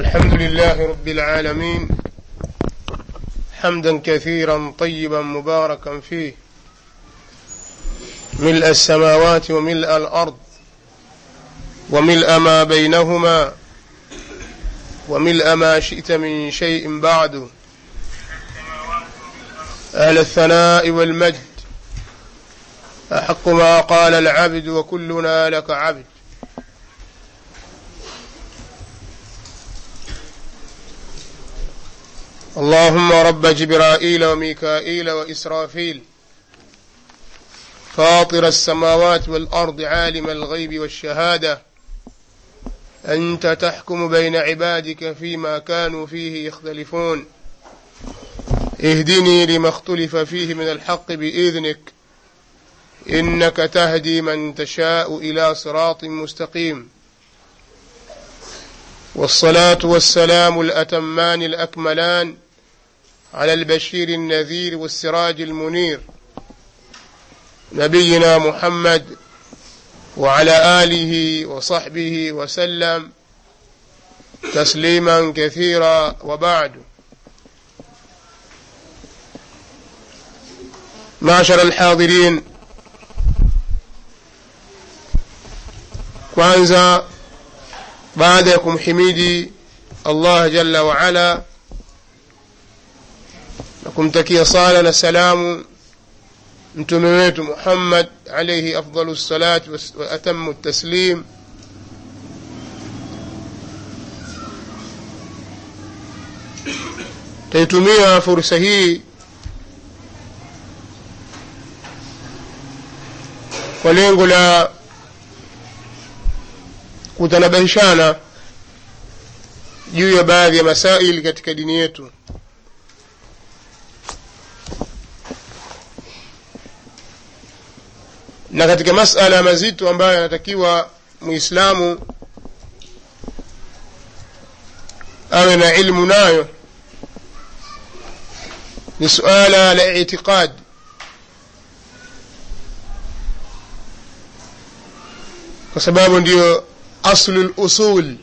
الحمد لله رب العالمين حمدا كثيرا طيبا مباركا فيه ملء السماوات وملء الارض وملء ما بينهما وملء ما شئت من شيء بعد اهل الثناء والمجد احق ما قال العبد وكلنا لك عبد اللهم رب جبرائيل وميكائيل وإسرافيل فاطر السماوات والأرض عالم الغيب والشهادة أنت تحكم بين عبادك فيما كانوا فيه يختلفون اهدني لما اختلف فيه من الحق بإذنك إنك تهدي من تشاء إلى صراط مستقيم والصلاة والسلام الأتمان الأكملان على البشير النذير والسراج المنير نبينا محمد وعلى آله وصحبه وسلم تسليما كثيرا وبعد معشر الحاضرين kwanza baada ya kumhimidi allah jalla waala na kumtakia sala na salamu mtume wetu muhammad alaihi afdalu lsalati wa atamu taslim taitumia fursa hii kwa lengo la kutanabahishana juu ya baadhi ya masaili katika dini yetu na katika masala mazito ambayo yanatakiwa muislamu awe na ilmu nayo ni suala la itiqad kwa sababu ndiyo aslu lusul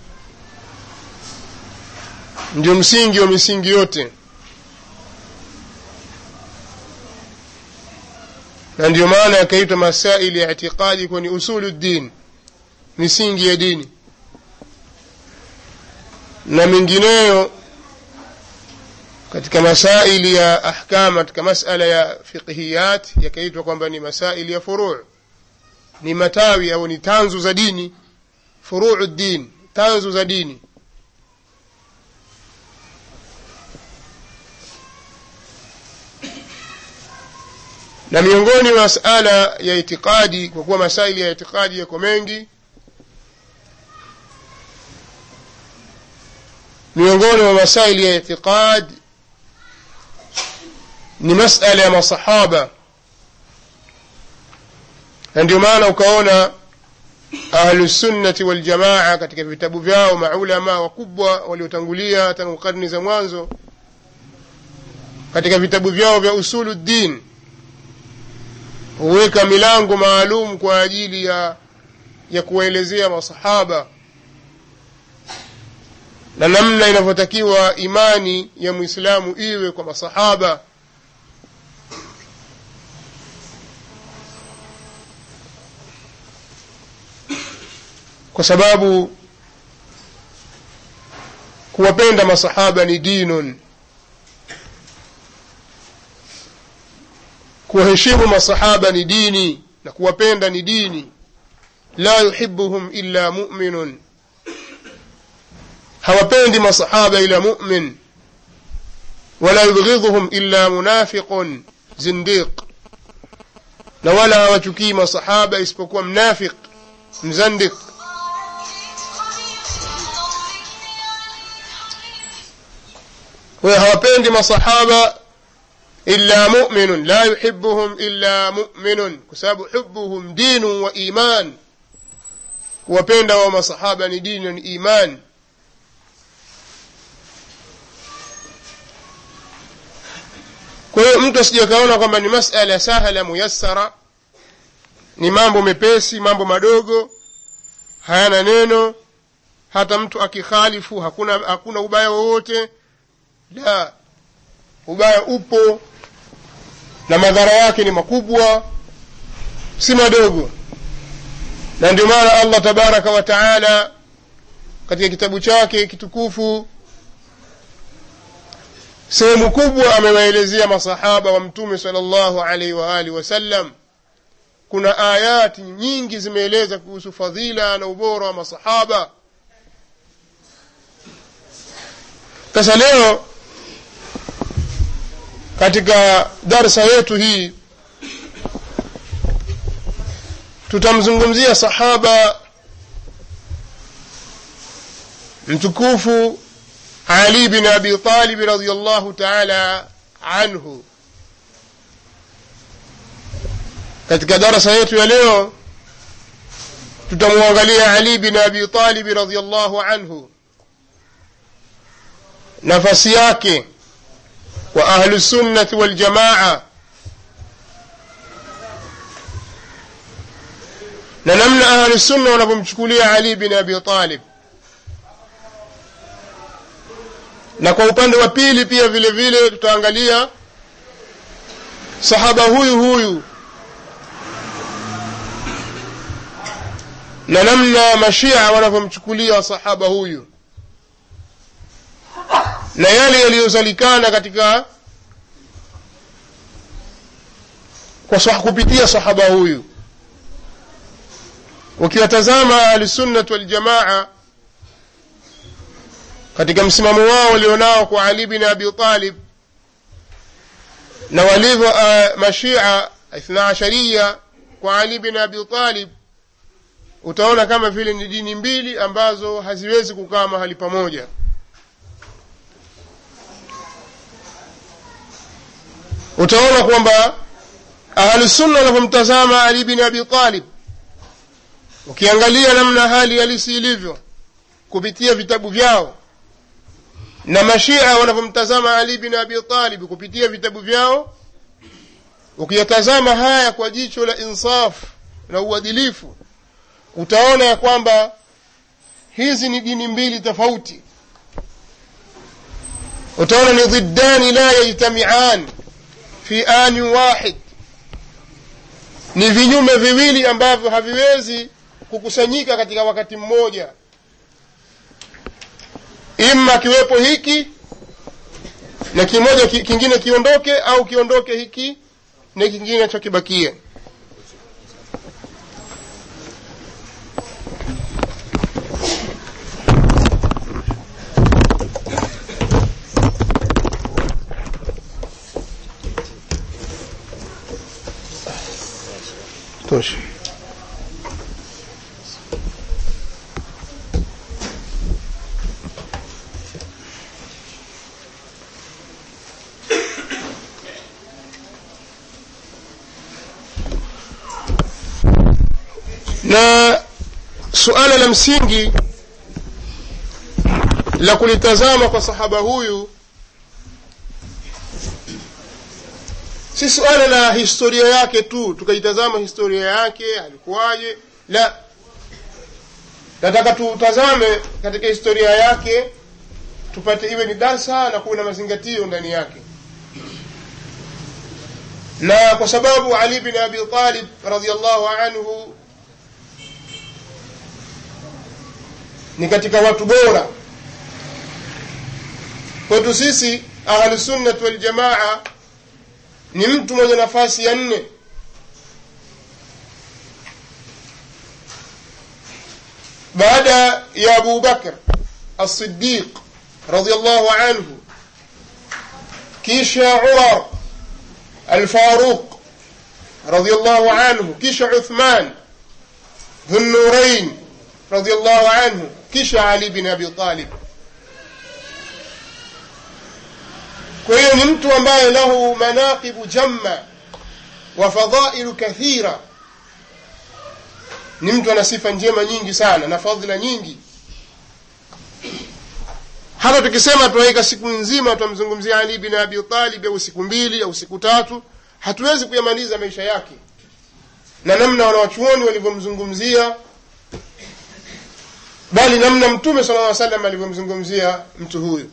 ndio msingi wa misingi yote na ndio maana yakaitwa masaili ya itiqadi kuwa ni usulu ddin misingi ya dini na mengineyo katika masaili ya ahkam katika masala ya fiqhiyat yakaitwa kwamba ni masaili ya furuu ni matawi au ni tanzu za dini furuu ddin tanzu za dini na miongoni mwa masala ya itikadi kwa kuwa masaili ya itikadi yako mengi miongoni mwa masaili ya itikad ni masala ya masahaba na ndio maana ukaona ahlusunnati waljamaa katika vitabu vyao maulama wakubwa waliotangulia tangu karni za mwanzo katika vitabu vyao vya usulu ddin huweka milango maalum kwa ajili ya ya kuwaelezea masahaba na namna inavyotakiwa imani ya mwislamu iwe kwa masahaba kwa sababu kuwapenda masahaba ni dinun kuwaheshimu masahaba ni dini na kuwapenda ni dini la yuhibuhum illa muminun hawapendi masahaba ila mumin wala yubghidhuhum illa munafiqun zindiq na wala hawachukii masahaba isipokuwa mnafiq mzandiq huyo hawapendi masahaba illa muminun la yuhibuhum illa muminun kwa sababu hubuhum dinu wa iman kuwapenda wa masahaba ni dini ni iman kwa hiyo mtu asije kaona kwamba ni masala sahala muyassara ni mambo mepesi mambo madogo hayana neno hata mtu akikhalifu hakuna, hakuna ubaya wowote la ubaya upo na madhara yake ni makubwa si madogo na ndio maana allah tabaraka wa taala katika kitabu chake kitukufu sehemu kubwa amewaelezea masahaba wa mtume sal llahu alaihi waalihi wasallam kuna ayati nyingi zimeeleza kuhusu fadhila na ubora wa masahaba sasa leo katika darsa yetu hii tutamzungumzia sahaba mtukufu ali bin abi talib radiallahu taala anhu katika darasa yetu ya leo tutamwangalia ali bin abi talib radiallahu anhu nafasi yake wa ahlu sunnati waljamaa na namna ahlu sunna wanavyomchukulia ali bin abi talib na kwa upande wa pili pia vile vile tutaangalia sahaba huyu huyu na namna mashia wanavyomchukulia sahaba huyu na yale yaliyozalikana katika kwa sah kupitia sahaba huyu ukiwatazama ahlusunnat waljamaa katika msimamo wao walionao kwa ali bin abi talib na walivyo uh, mashia ithna asharia kwa ali bin abi talib utaona kama vile ni dini mbili ambazo haziwezi kukaa mahali pamoja utaona kwamba ahlusunna wanavyomtazama ali bin abi talib ukiangalia namna hali halisi ilivyo kupitia vitabu vyao na mashia wanavyomtazama ali bin abi talib kupitia vitabu vyao ukiyatazama haya kwa jicho la insafu na uadilifu utaona ya kwamba hizi ni dini mbili tofauti utaona ni dhiddani la yajtamian fi ani wahid ni vinyume viwili ambavyo haviwezi kukusanyika katika wakati mmoja ima kiwepo hiki na kimoja ki, kingine kiondoke au kiondoke hiki na kingine cho kibakie tosha na suala la msingi la kulitazama kwa sahaba huyu si suala la historia yake tu tukaitazama historia yake alikuwaje la nataka tutazame katika historia yake tupate iwe ni darsa na kuwe na mazingatio ndani yake na kwa sababu ali bin abi talib radiallahu anhu ni katika watu bora kwetu sisi ahlusunnat waljamaa ni mtu mwenye nafasi ya nne baada ya abu bakr alsidiq radiallahu anhu kisha umar alfaruq radiallahu anhu kisha uthman dhunurain radiallahu anhu kisha ali bin abi talib kwa hiyo ni mtu ambaye lahu manaqibu jamma wa fadailu kathira ni mtu ana sifa njema nyingi sana na fadhila nyingi hata tukisema tunaweka siku nzima tutamzungumzia ali bin abi talib au siku mbili au siku tatu hatuwezi kuyamaliza maisha yake na namna wanawachuoni walivyomzungumzia bali namna mtume sala llaw salam alivyomzungumzia mtu huyu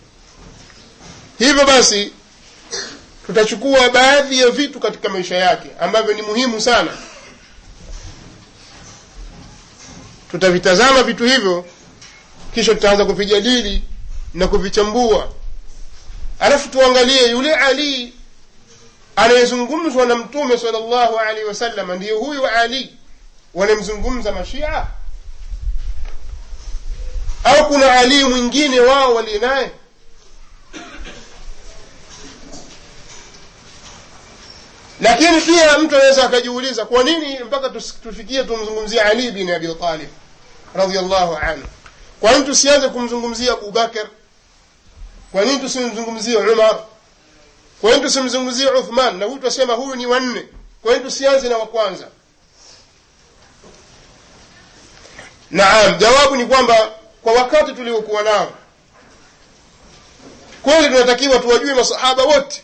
hivyo basi tutachukua baadhi ya vitu katika maisha yake ambavyo ni muhimu sana tutavitazama vitu hivyo kisha tutaanza kuvijadili na kuvichambua alafu tuangalie yule ali anayezungumzwa na mtume sala llahu alaihi wasallam ndiye huyu ali wanamzungumza mashia au kuna ali mwingine wao waliye naye lakini pia mtu anaweza akajiuliza kwa nini mpaka tufikie tumzungumzie ali bin abi talib radiallahu anhu kwa nini tusianze kumzungumzia abubakar kwa nini tusimzungumzie umar kwa nini tusimzungumzie uthman na huyu twasema huyu ni wanne kwa nini tusianze na wa kwanza naam jawabu ni kwamba kwa wakati tuliokuwa nao kweli tunatakiwa tuwajue masahaba wote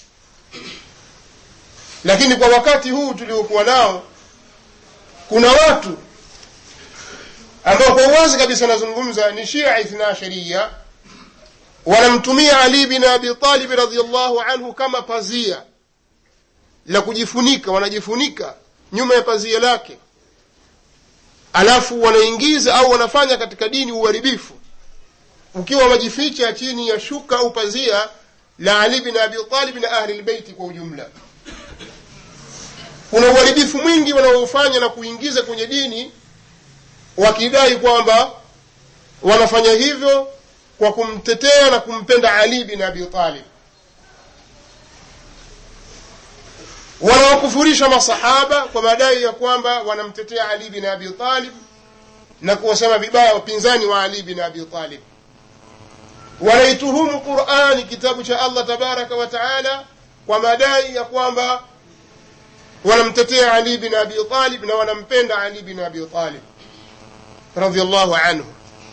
lakini kwa wakati huu tuliokuwa nao kuna watu ambao kwa uwazi kabisa nazungumza ni shia ithna sharia wanamtumia ali bin abi talib radiallahu anhu kama pazia la kujifunika wanajifunika nyuma ya pazia lake alafu wanaingiza au wanafanya katika dini uharibifu ukiwa wamejificha chini ya shuka au pazia la ali bin abi talib na ahli lbeiti kwa ujumla kuna uharibifu mwingi wanaofanya na kuingiza kwenye dini wakidai kwamba wanafanya hivyo kwa kumtetea na kumpenda ali bin abi talib wanawakufurisha masahaba kwa madai ya kwamba wanamtetea ali bin abi talib na kuwasema vibaya wapinzani wa ali bin abi talib wanaituhumu qurani kitabu cha allah tabaraka wa taala kwa madai ya kwamba wanamtetea ali bin abi talib na wanampenda ali bin abi talib radiallahu anhu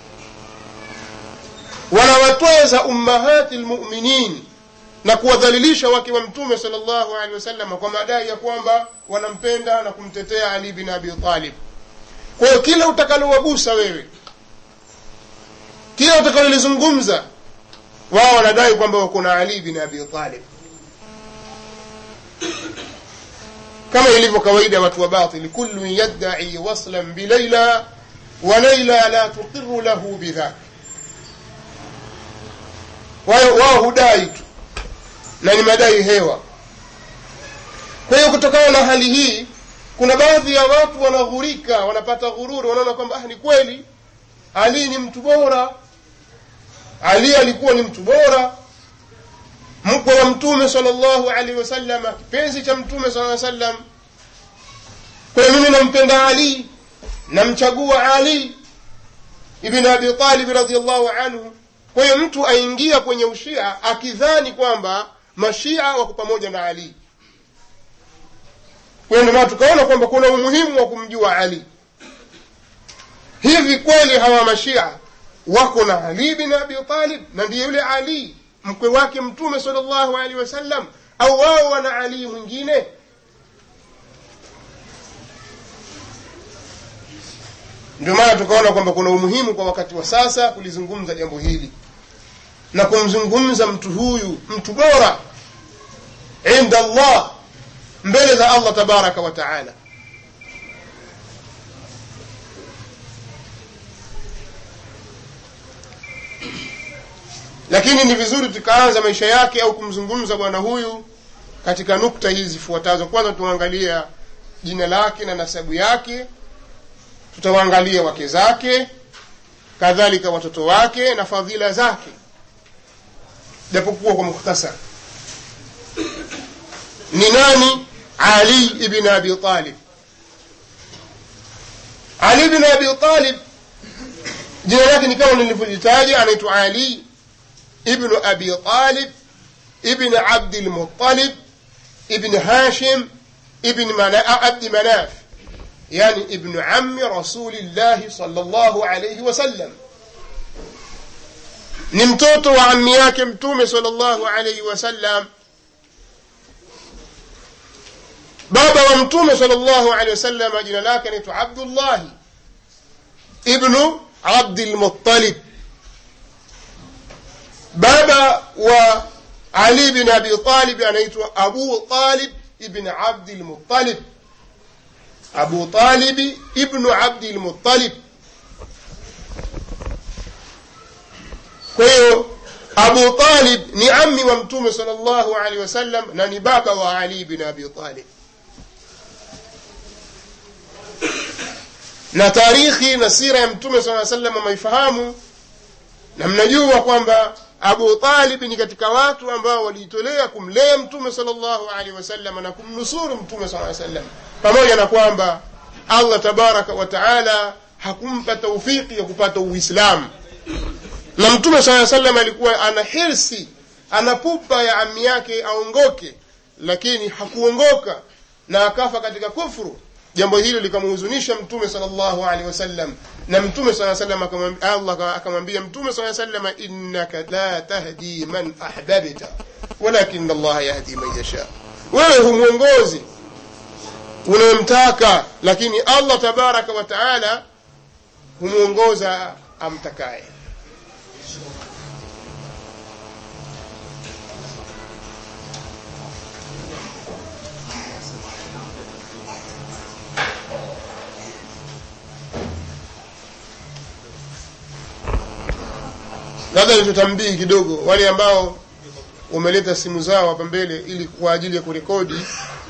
wanawatweza ummahati lmuminin na kuwadhalilisha wake wa mtume sal llahu alehi wasallam kwa madai ya kwamba wanampenda na kumtetea ali bin abi talib kwa hiyo kila utakalowagusa wewe kila utakalolizungumza wao wanadai kwamba wako na ali bin abi talib kama ilivyo kawaida ya watu wa batili kullu yaddai waslan bilaila wa laila la tuqiru lahu bidhak wao hudai tu na ni madai hewa kwa hiyo kutokana na hali hii kuna baadhi ya watu wanaghurika wanapata ghururi wanaona kwamba ah, ni kweli ali ni mtu bora ali alikuwa ni mtu bora mkwe wa mtume sala llahu alaihi wasallam kipenzi cha mtume sala sallam kwa hiyo mimi nampenda ali namchagua ali ibn abi talib radiallahu anhu kwa hiyo mtu aingia kwenye ushia akidhani kwamba mashia wako pamoja na ali kwa hiyo ndio tukaona kwamba kuna umuhimu wa kumjua ali hivi kweli hawa mashia wako na ali bin abi talib na ndiye yule ali mkwe wake mtume sala llahu alehi wasallam au wao wana ali mwingine ndio maana tukaona kwamba kuna umuhimu kwa wakati wa sasa kulizungumza jambo hili na kumzungumza mtu huyu mtu bora inda allah mbele za allah tabaraka wa taala lakini ni vizuri tukaanza maisha yake au kumzungumza bwana huyu katika nukta hizi zifuatazo kwanza tuangalia jina lake na nasabu yake tutawaangalia wake zake kadhalika watoto wake na fadhila zake japokuwa kwa mukhtasar ni nani ali ibn abi talib ali ibn abi talib jina lake ni kama nilivyolitaja anaitwa ali ibnu abi talib ibn abdi lmutalib ibn hashim ibn mana, abdi manaf yani ibnu ami rasulillahi salllahu alaihi wasallam ni mtoto wa ammi yake mtume salllahu alaihi wasallam baba wa mtume salllahu alehi wasallam jina lake anaitwa abdullahi ibnu abdi lmuttalib baba wa ali bin abi talib anaitwa abu talib ibn abdi lmuttalib abu talibi ibnu abdi lmuttalib kwa hiyo abu talib ni ammi wa mtume sal llahu alehi wasallam na ni baba wa ali bin abi talib na tarikhi na sira ya mtume saa salam ameifahamu na mnajua kwamba abu talib ni katika watu ambao walijitolea kumlea mtume sal llahu alehi wasallam na kumnusuru mtume saa salam pamoja na kwamba allah tabaraka wa taala hakumpa taufiki ya kupata uislamu na mtume saa salam alikuwa ana hirsi ana pupa ya ami yake aongoke lakini hakuongoka na akafa katika kufru jambo hilo likamhuzunisha mtume sal llahu alehi wasallam na mtume saa salam allah akamwambia mtume saa salam innaka la tahdi man ahbabta walakin allaha yahdi man yasha wewe humwongozi unayemtaka lakini allah tabaraka wa taala humwongoza amtakaye labda nitutambii kidogo wale ambao wameleta simu zao hapa mbele ili kwa ajili ya kurekodi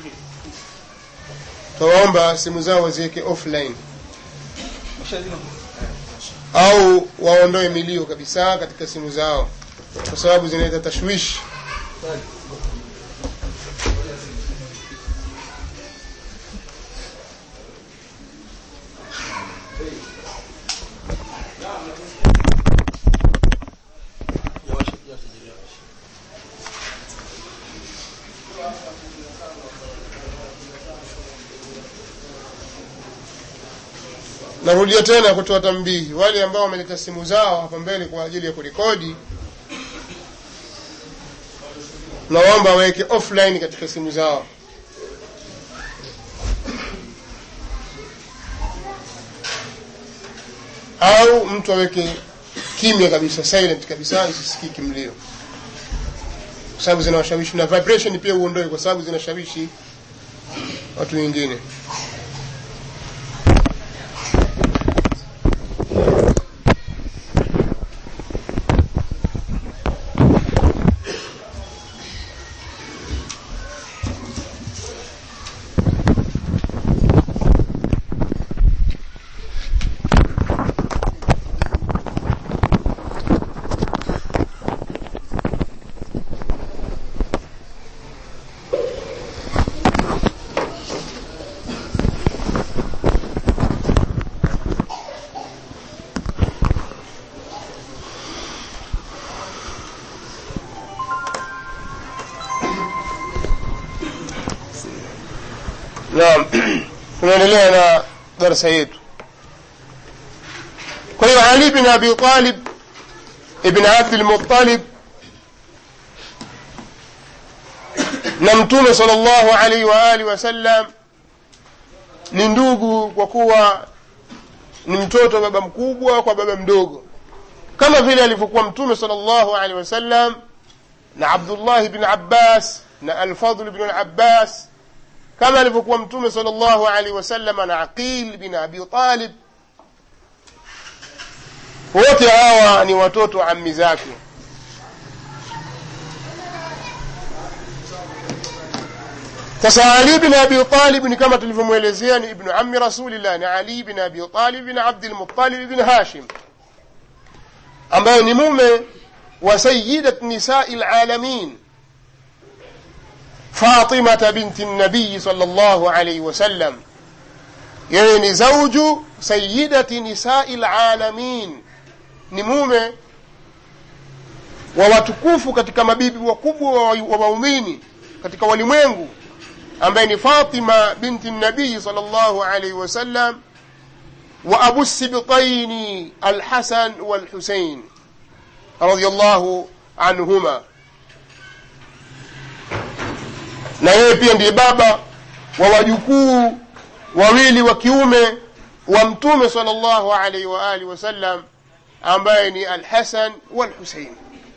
tawaomba simu zao waziweke offline au waondoe milio kabisa katika simu zao kwa sababu zinaleta tashwishi narudia tena kutoa tambihi wale ambao wameleta simu zao hapa mbele kwa ajili ya kurekodi naomba waweke offline katika simu zao au mtu aweke kimya kabisa silent kabisa isisikiki mlio kwa sababu zinawashawishi na vibration pia uondoe kwa sababu zinashawishi watu wengine naam tunaendelea na darasa yetu kwa hiyo ali bin abi talib ibn abdilmutalib na mtume sal llahu alaihi waalihi wasallam ni ndugu kwa kuwa ni mtoto wa baba mkubwa kwa baba mdogo kama vile alivyokuwa mtume sal llahu alaihi wasallam na abdullahi bn abbas na alfadl bn labbas kama alivyokuwa mtume sal llahu alaihi wasallam na aqil bin abi talib wote hawa ni watoto wa ammi zake sasa ali bin abi talib ni kama tulivyomwelezea ni ibnu ami rasulillah ni ali bin abi talib bin abdilmutalib bin hashim ambaye ni mume wa sayidat nisai lalamin fatimata binti nabiyi sal llahu alaihi wasallam yeye ni zauju sayidati nisai lalamin ni mume wa watukufu katika mabibi wakubwa wa waumini katika walimwengu ambaye ni fatima binti nabiyi sal llahu alaihi wasallam wa abu sibtaini alhasan walhusein radiallahu anhuma na yeye pia ndiye baba wa wajukuu wawili wa kiume wa mtume sal llahu alaihi waalihi wasallam ambaye ni alhasan walhusein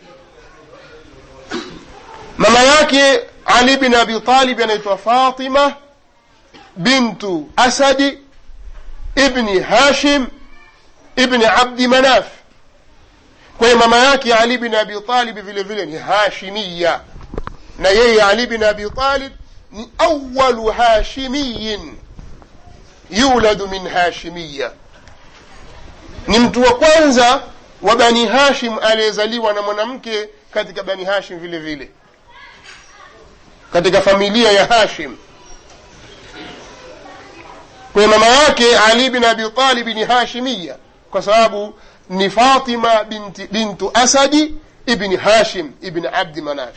mama yake ali bin abi talib anaitwa fatima bintu asadi ibni hashim ibni abdi manaf kwa hiyo mama yake ali bin abi talib vile vile ni hashimiya na yeye ali bin abi talib ni awalu hashimiyin yuladu min hashimiya ni mtu wa kwanza wa bani hashim aliyezaliwa na mwanamke katika bani hashim vile vile katika familia ya hashim kwa mama yake ali bin abi talib ni hashimiya kwa sababu ni fatima binti, bintu asadi ibni hashim ibni abdi manaf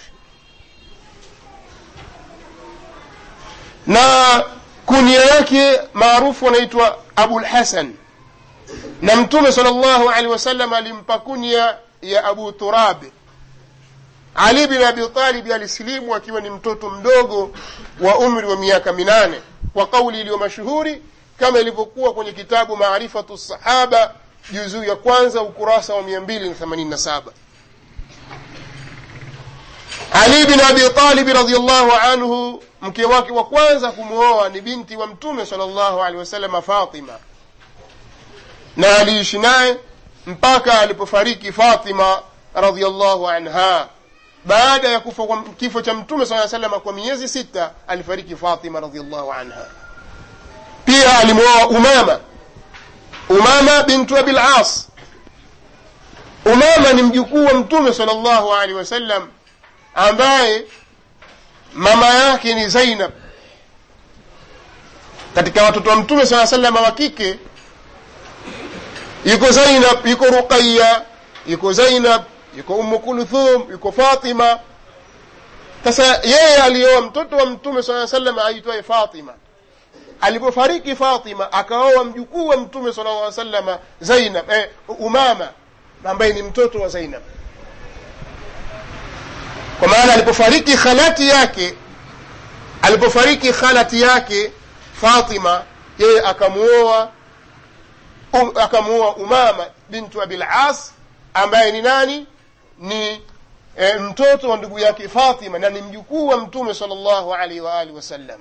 na kunia yake maarufu anaitwa abulhasan na mtume sal llahu alehi wasallam alimpa kunia ya abu turab ali bin abi talibi alisilimu akiwa ni mtoto mdogo wa umri wa miaka minane kwa kauli iliyo mashuhuri kama ilivyokuwa kwenye kitabu maarifatu sahaba juzuu ya kwanza ukurasa wa mia mbili na themanini na saba ali bin abi talibi radiallahu anhu mke wake wa kwanza kumwoa ni binti wa mtume sal llahu alehi wasalama fatima na aliishi naye mpaka alipofariki fatima radiallahu anha baada ya kufa kwa kifo cha mtume saa salama kwa miezi sita alifariki fatima radiallahu anha pia alimwoa umama umama bintu abil as umama ni mjukuu wa mtume sal llahu alehi wasallam ambaye mama yake ni zainab katika watoto wa mtume saa salama wa kike yuko zainab yuko ruqaya yuko zainab yuko umu kulthum yuko fatima sasa yeye alioa mtoto wa mtume saa salam aitwaye fatima alipofariki fatima akaoa mjukuu wa mtume sala lla salama zainab eh, umama ambaye ni mtoto wa zainab kwa maana alipofariki khalati yake alipofariki khalati yake fatima yeye akamuoa um, akamuoa umama bintu abil as ambaye ni nani ni e, mtoto wa ndugu yake fatima na ni mjukuu wa mtume sal llahu alaihi waalihi wasallam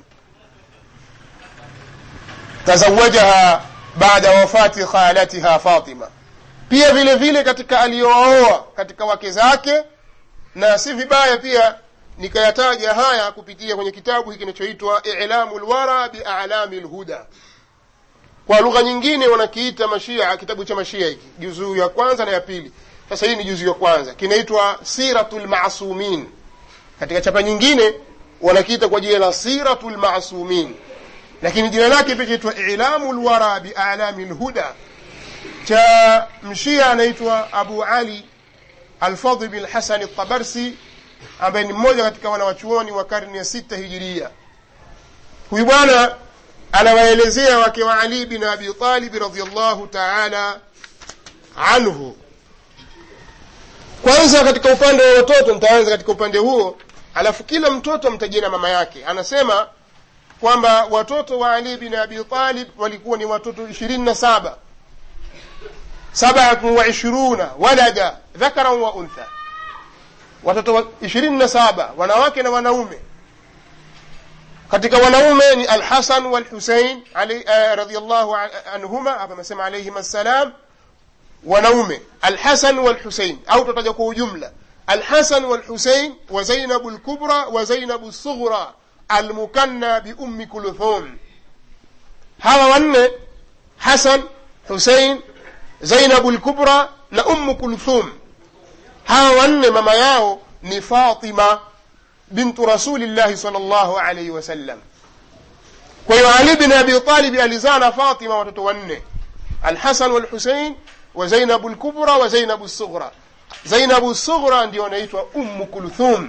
tazawajaha baada wafati khalatiha fatima pia vile vile katika aliyooa katika wake zake na si vibaya pia nikayataja haya kupitia kwenye kitabu hiki kinachoitwa ilamu lwara bialami lhuda kwa lugha nyingine wanakiita mashia kitabu cha mashia hiki juzuu ya kwanza na ya pili sasa hii ni juzuu ya kwanza kinaitwa siratu lmasumin katika chapa nyingine wanakiita kwa jina la siratu lmasumin lakini jina lake pia chaitwa ilamu lwara bialami lhuda cha mshia anaitwa abu ali alfadhi bin hasan ltabarsi ambaye ni mmoja katika wanawachuoni wa karne ya sita hijiria huyu bwana anawaelezea wake wa ali bin abi talibi radiallahu taala anhu kwanza katika upande wa watoto nitaanza katika upande huo alafu kila mtoto mtajia na mama yake anasema kwamba watoto wa ali bin abi talib walikuwa ni watoto ishirini na saba sabatun wa ishiruna walada dhakaran wa untha watoto ishirini na saba wanawake na wanaume katika wanaume ni alhasan walhusein uh, radiallahu anhuma hapa amesema alaihim assalam wanaume alhasan walhusein au tutaja kwa ujumla alhasan walhusein wa zainabu lkubra wa zainabu lsughra almukanna biummi kulthum hawa wanne hasan husein zainabu lkubra na ummu kulthum hawa wanne mama yao ni fatima bintu rasulillahi sal llahu alaihi wasallam kwa hiyo ali bin abi talibi alizaa na fatima watoto wanne alhasan walhusein wa zainabu lkubra wa zainabu lsughra zainabu lsughra ndio anaitwa ummu kulthum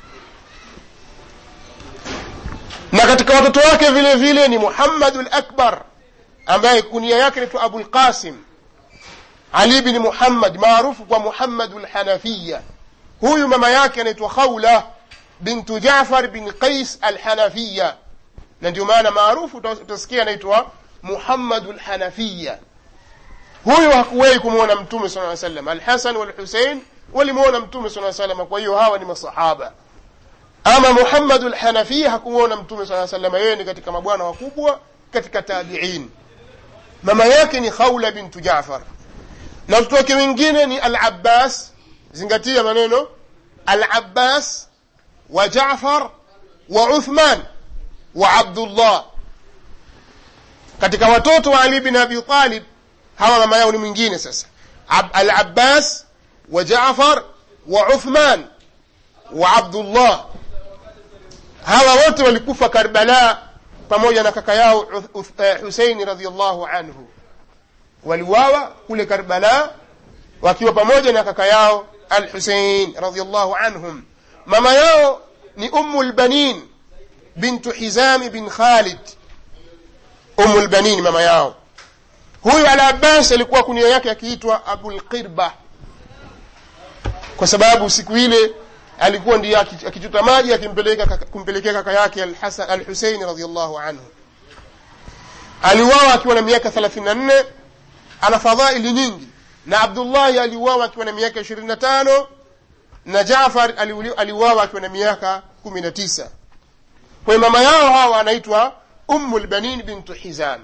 na katika watoto wake vile vile ni muhammadu lakbar ambaye kunia yake naitwa abulqasim ali bni muhammad maarufu kwa muhammadu lhanafiya huyu mama yake anaitwa khawla bintu jafar bin qais alhanafiya na ndio maana maarufu utasikia anaitwa muhammadu lhanafiya huyu hakuwahi kumwona mtume saa salam alhasan walhusein walimwona mtume saa salama kwa hiyo hawa ni masahaba ama muhammadu lhanafiya hakumwona mtume saa salama yeye ni katika mabwana wakubwa katika tabiin mama yake ni khawla bintu jafar na watoto wake wengine ni alabbas zingatia maneno alabbas wa jafar wa uthman wa abdullah katika watoto wa ali bin abi talib hawa mama yao ni mwingine sasa alabbas wa jafar wa uthman wa abdullah hawa wote walikufa karbala pamoja na kaka yao huseini radiallahu anhu waliwawa kule karbala wakiwa pamoja na kaka yao al husein radiallahu anhum mama yao ni ummu lbanin bintu hizami bin khalid ummu lbanin mama yao huyu al abbas alikuwa kunia yake akiitwa abulqirba kwa sababu siku ile alikuwa ndiye akichota maji akimpeleka kumpelekea kaka yake al husein radiallahu anhu aliuawa akiwa na miaka thelathini na nne ana fadhaili nyingi na abdullahi aliuawa akiwa na miaka ishirini na tano na jafar aliuawa akiwa na miaka kumi na tisa kwa hiyo mama yao hawa anaitwa ummu lbanin bintu hizam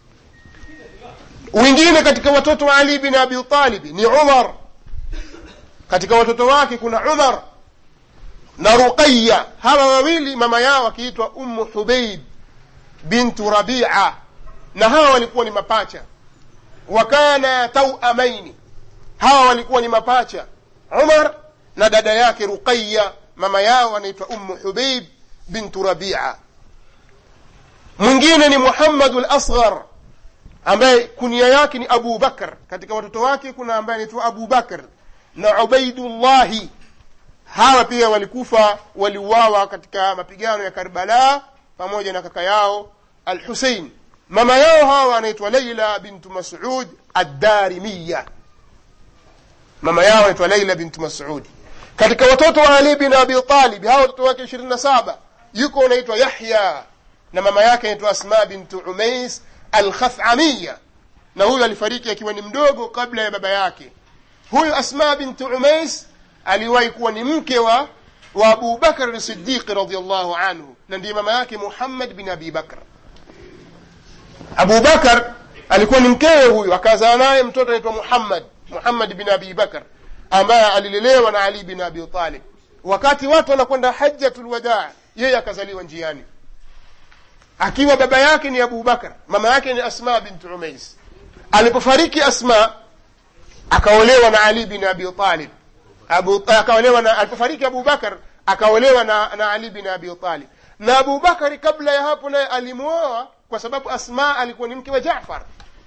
wengine katika watoto wa ali bin abi talibi ni umar katika watoto wake kuna umar na ruqaya hawa wawili mama yao akiitwa ummu hubeib bintu rabia na hawa walikuwa ni mapacha wakana tauamaini hawa walikuwa ni mapacha umar na dada yake ruqaya mama yao anaitwa ummu hubeib bintu rabia mwingine ni muhammadu lasghar ambaye kunia yake ni abu bakr katika watoto wake kuna ambaye anaitwa abu bakr na ubaidullahi hawa pia walikufa waliuawa katika mapigano ya karbala pamoja na kaka yao al husein mama yao hawa anaitwa laila bintu masud addarimiya mama yao anaitwa laila bintu masudi katika watoto wa ali bin abi talib hawa watoto wake ishirini na saba yuko anaitwa yahya na mama yake anaitwa asma bintu umais alkhathamiya na huyu alifariki akiwa ni mdogo kabla ya baba yake huyu asma bintu umais aliwahi kuwa ni mke wa wa abu bakr sidiqi radiallahu anhu na ndiye mama yake muhammad bin abi bakr abu bakar alikuwa ni mkewe huyu akazaa naye mtoto anaitwa muhammad muhammad bin abi bakr ambaye alilelewa na ali bin abi talib wakati watu wanakwenda hajjatul wadaa yeye akazaliwa njiani akiwa baba yake ni abu bakar mama yake ni asma bintu umais alipofariki asma akaolewa na ali bin abi talib abu, akaolewa na alipofariki abu bakar akaolewa na, na ali bin abi talib na abu bakari kabla ya hapo naye alimwoa kwa sababu asma alikuwa ni mke wa jafar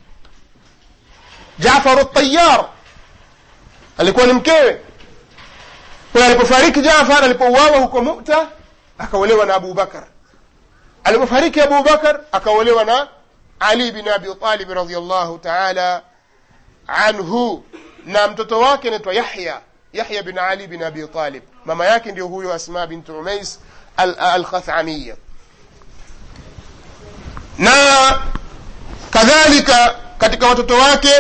jafar tayar alikuwa ni mkewe kwa alipofariki jafar alipouawa huko muta akaolewa na abu bakar alipofariki abu bakar akaolewa na ali bin abi talib radiallahu taala anhu na mtoto wake anaitwa yahya yahya bin ali bin abi talib mama yake ndio huyo asma bintu umais alkhathamiya na kadhalika katika watoto wake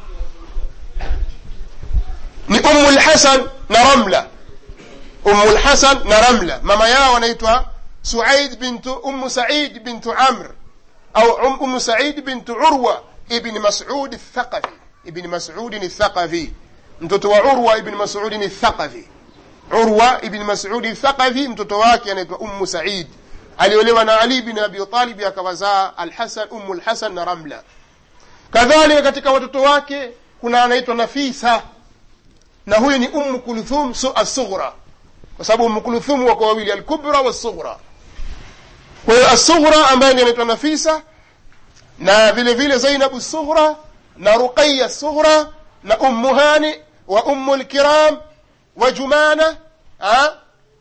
ni umu lhasan na ramla umu lhasan na ramla mama yao anaitwa suaid bintu umu said bintu amr au umu said bintu urwa ibni masud الثقفي ibni masudin الثقفي mtoto wa urwa ibni masudin الثقفي urwa ibni masudi thaqafi mtoto wake anaitwa ummu said aliolewa na ali bin abi talibi akawazaa alhasan ummu lhasan na ramla kadhalika katika watoto wake kuna anaitwa nafisa na huyu ni ummu kulthum assughra kwa sababu ummu kulthum wako wawili alkubra wassughra kwa hiyo assughra ambaye ni anaitwa nafisa na vile vile zainabu sughra na ruqaya sughra na ummu hani wa ummu lkiram wa jumana ha?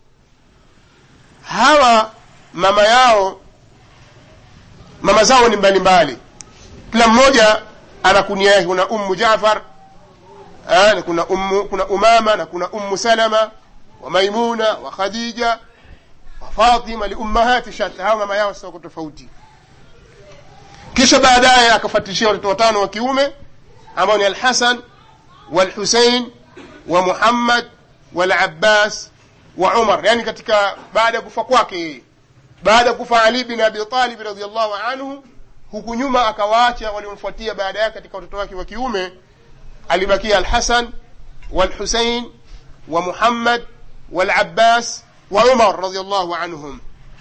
hawa mama yao mama zao ni mbalimbali kila mmoja ana kunia yake kuna ummu jafar ha? kuna ummu kuna umama na kuna ummu salama wa maimuna wa khadija wa fatima liummahati shatta hawa mama yao sako tofauti kisha baadaye akafatishia watoto watano wa kiume ambao ni alhasan walhusein wa muhammad walabbas wa umar yani katika baada ya kufa kwake yeye baada ya kufa ali bin abi talib radiallahu anhu huku nyuma akawaacha waliomfuatia baada yake katika watoto wake wa kiume alibakia alhasan walhusein wa muhammad walabbas wa umar radiallahu anhum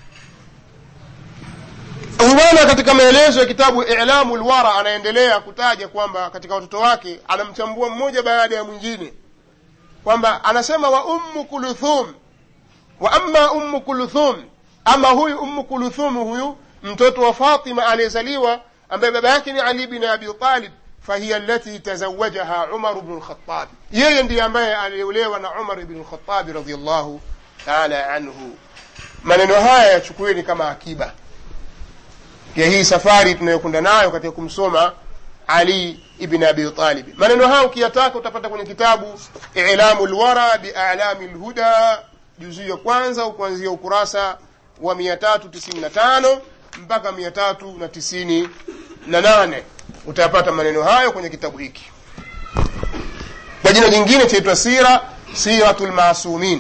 bwana katika maelezo ya kitabu ilamu lwara anaendelea kutaja kwamba katika watoto wake anamchambua mmoja baada ya mwingine kwamba anasema wa ummu kuluthum wa amma ummu kuluthum ama huyu ummu kuluthum huyu mtoto wa fatima aliyezaliwa ambaye baba yake ni ali bin abi talib fahiya allati tazawajaha umar bnu lkhatabi yeye ndiye ambaye aliolewa na umar bnu lkhatabi radiallahu taala anhu maneno haya yachukueni kama akiba ya hii safari tunayokwenda nayo katika kumsoma ali ibn abi talibi maneno hayo ukiyataka utapata kwenye kitabu ilamu lwara bialami lhuda juzuu ya kwanza kuanzia ukurasa wa 395 mpaka 398 utayapata maneno hayo kwenye kitabu hiki kwa jina jingine chaitwa sira siratu lmasumin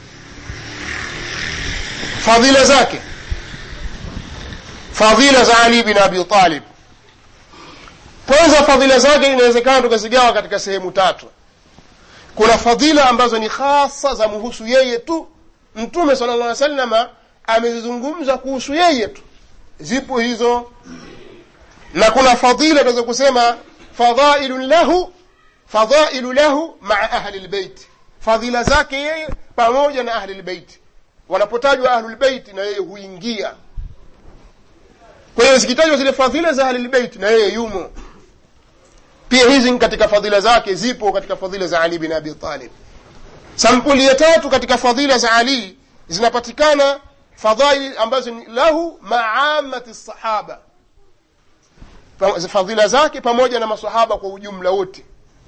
fadhila zake fadhila za ali bin abi talib kwanza fadhila zake inawezekana tukazigawa katika sehemu tatu kuna fadhila ambazo ni hasa za muhusu yeye tu mtume sala llah salama amezizungumza kuhusu yeye tu zipo hizo na kuna fadhila tunaweza kusema fadhailun lahu fadhailu lahu maa ahli lbeiti fadhila zake yeye pamoja na ahli lbeiti wanapotajwa ahlulbeiti na yeye huingia kwa hiyo zikitajwa zile fadhila za ahlilbeiti na yeye yumo pia hizi katika fadhila zake zipo katika fadhila za ali bin abi talib sampuli ya tatu katika fadhila za ali zinapatikana fadhaili ambazo ni lahu maamati sahaba fadhila zake pamoja na masahaba kwa ujumla wote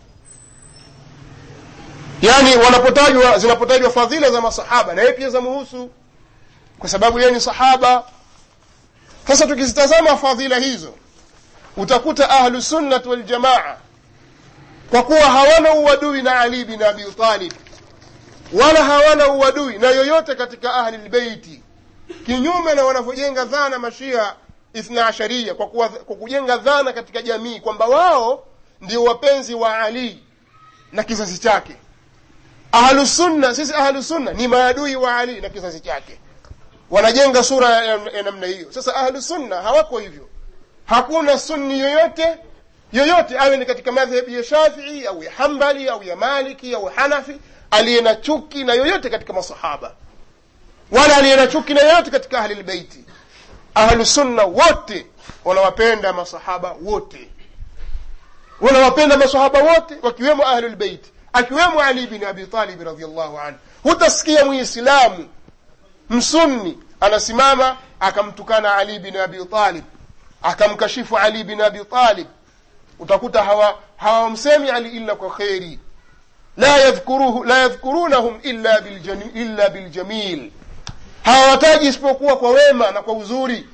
yaani wanapotajwa zinapotajwa fadhila za masahaba na yeye pia zamuhusu kwa sababu yeye ni sahaba sasa tukizitazama fadhila hizo utakuta ahlu sunnat waljamaa kwa kuwa hawana uadui na ali bin abi talib wala hawana uadui na yoyote katika ahli lbeiti kinyume na wanavyojenga dhana mashia ithna asharia kwa, kuwa, kwa kujenga dhana katika jamii kwamba wao ndio wapenzi wa ali na kizazi chake ahlusunna sisi ahlusunna ni maadui wa ali na kizazi chake wanajenga sura ya, ya namna hiyo sasa ahlusunna hawako hivyo hakuna sunni yoyote yoyote awe ni katika madhhabi ya shafii au ya hambali au ya maliki au hanafi aliye na chuki na yoyote katika masahaba wala aliye na chuki na yoyote katika ahli lbeiti ahlusunna wote wanawapenda masahaba wote wanawapenda masahaba wote wakiwemo ahlulbeiti akiwemo ali bin abi talibi radiallahu anhu hutasikia muislamu msunni anasimama akamtukana ali bin abi talib akamkashifu ali bin abi talib utakuta hawamsemi hawa ali illa kwa kheri la yadhkuruhu la yadhkurunahum illa biljamil, illa biljamil hawawataji isipokuwa kwa wema na kwa uzuri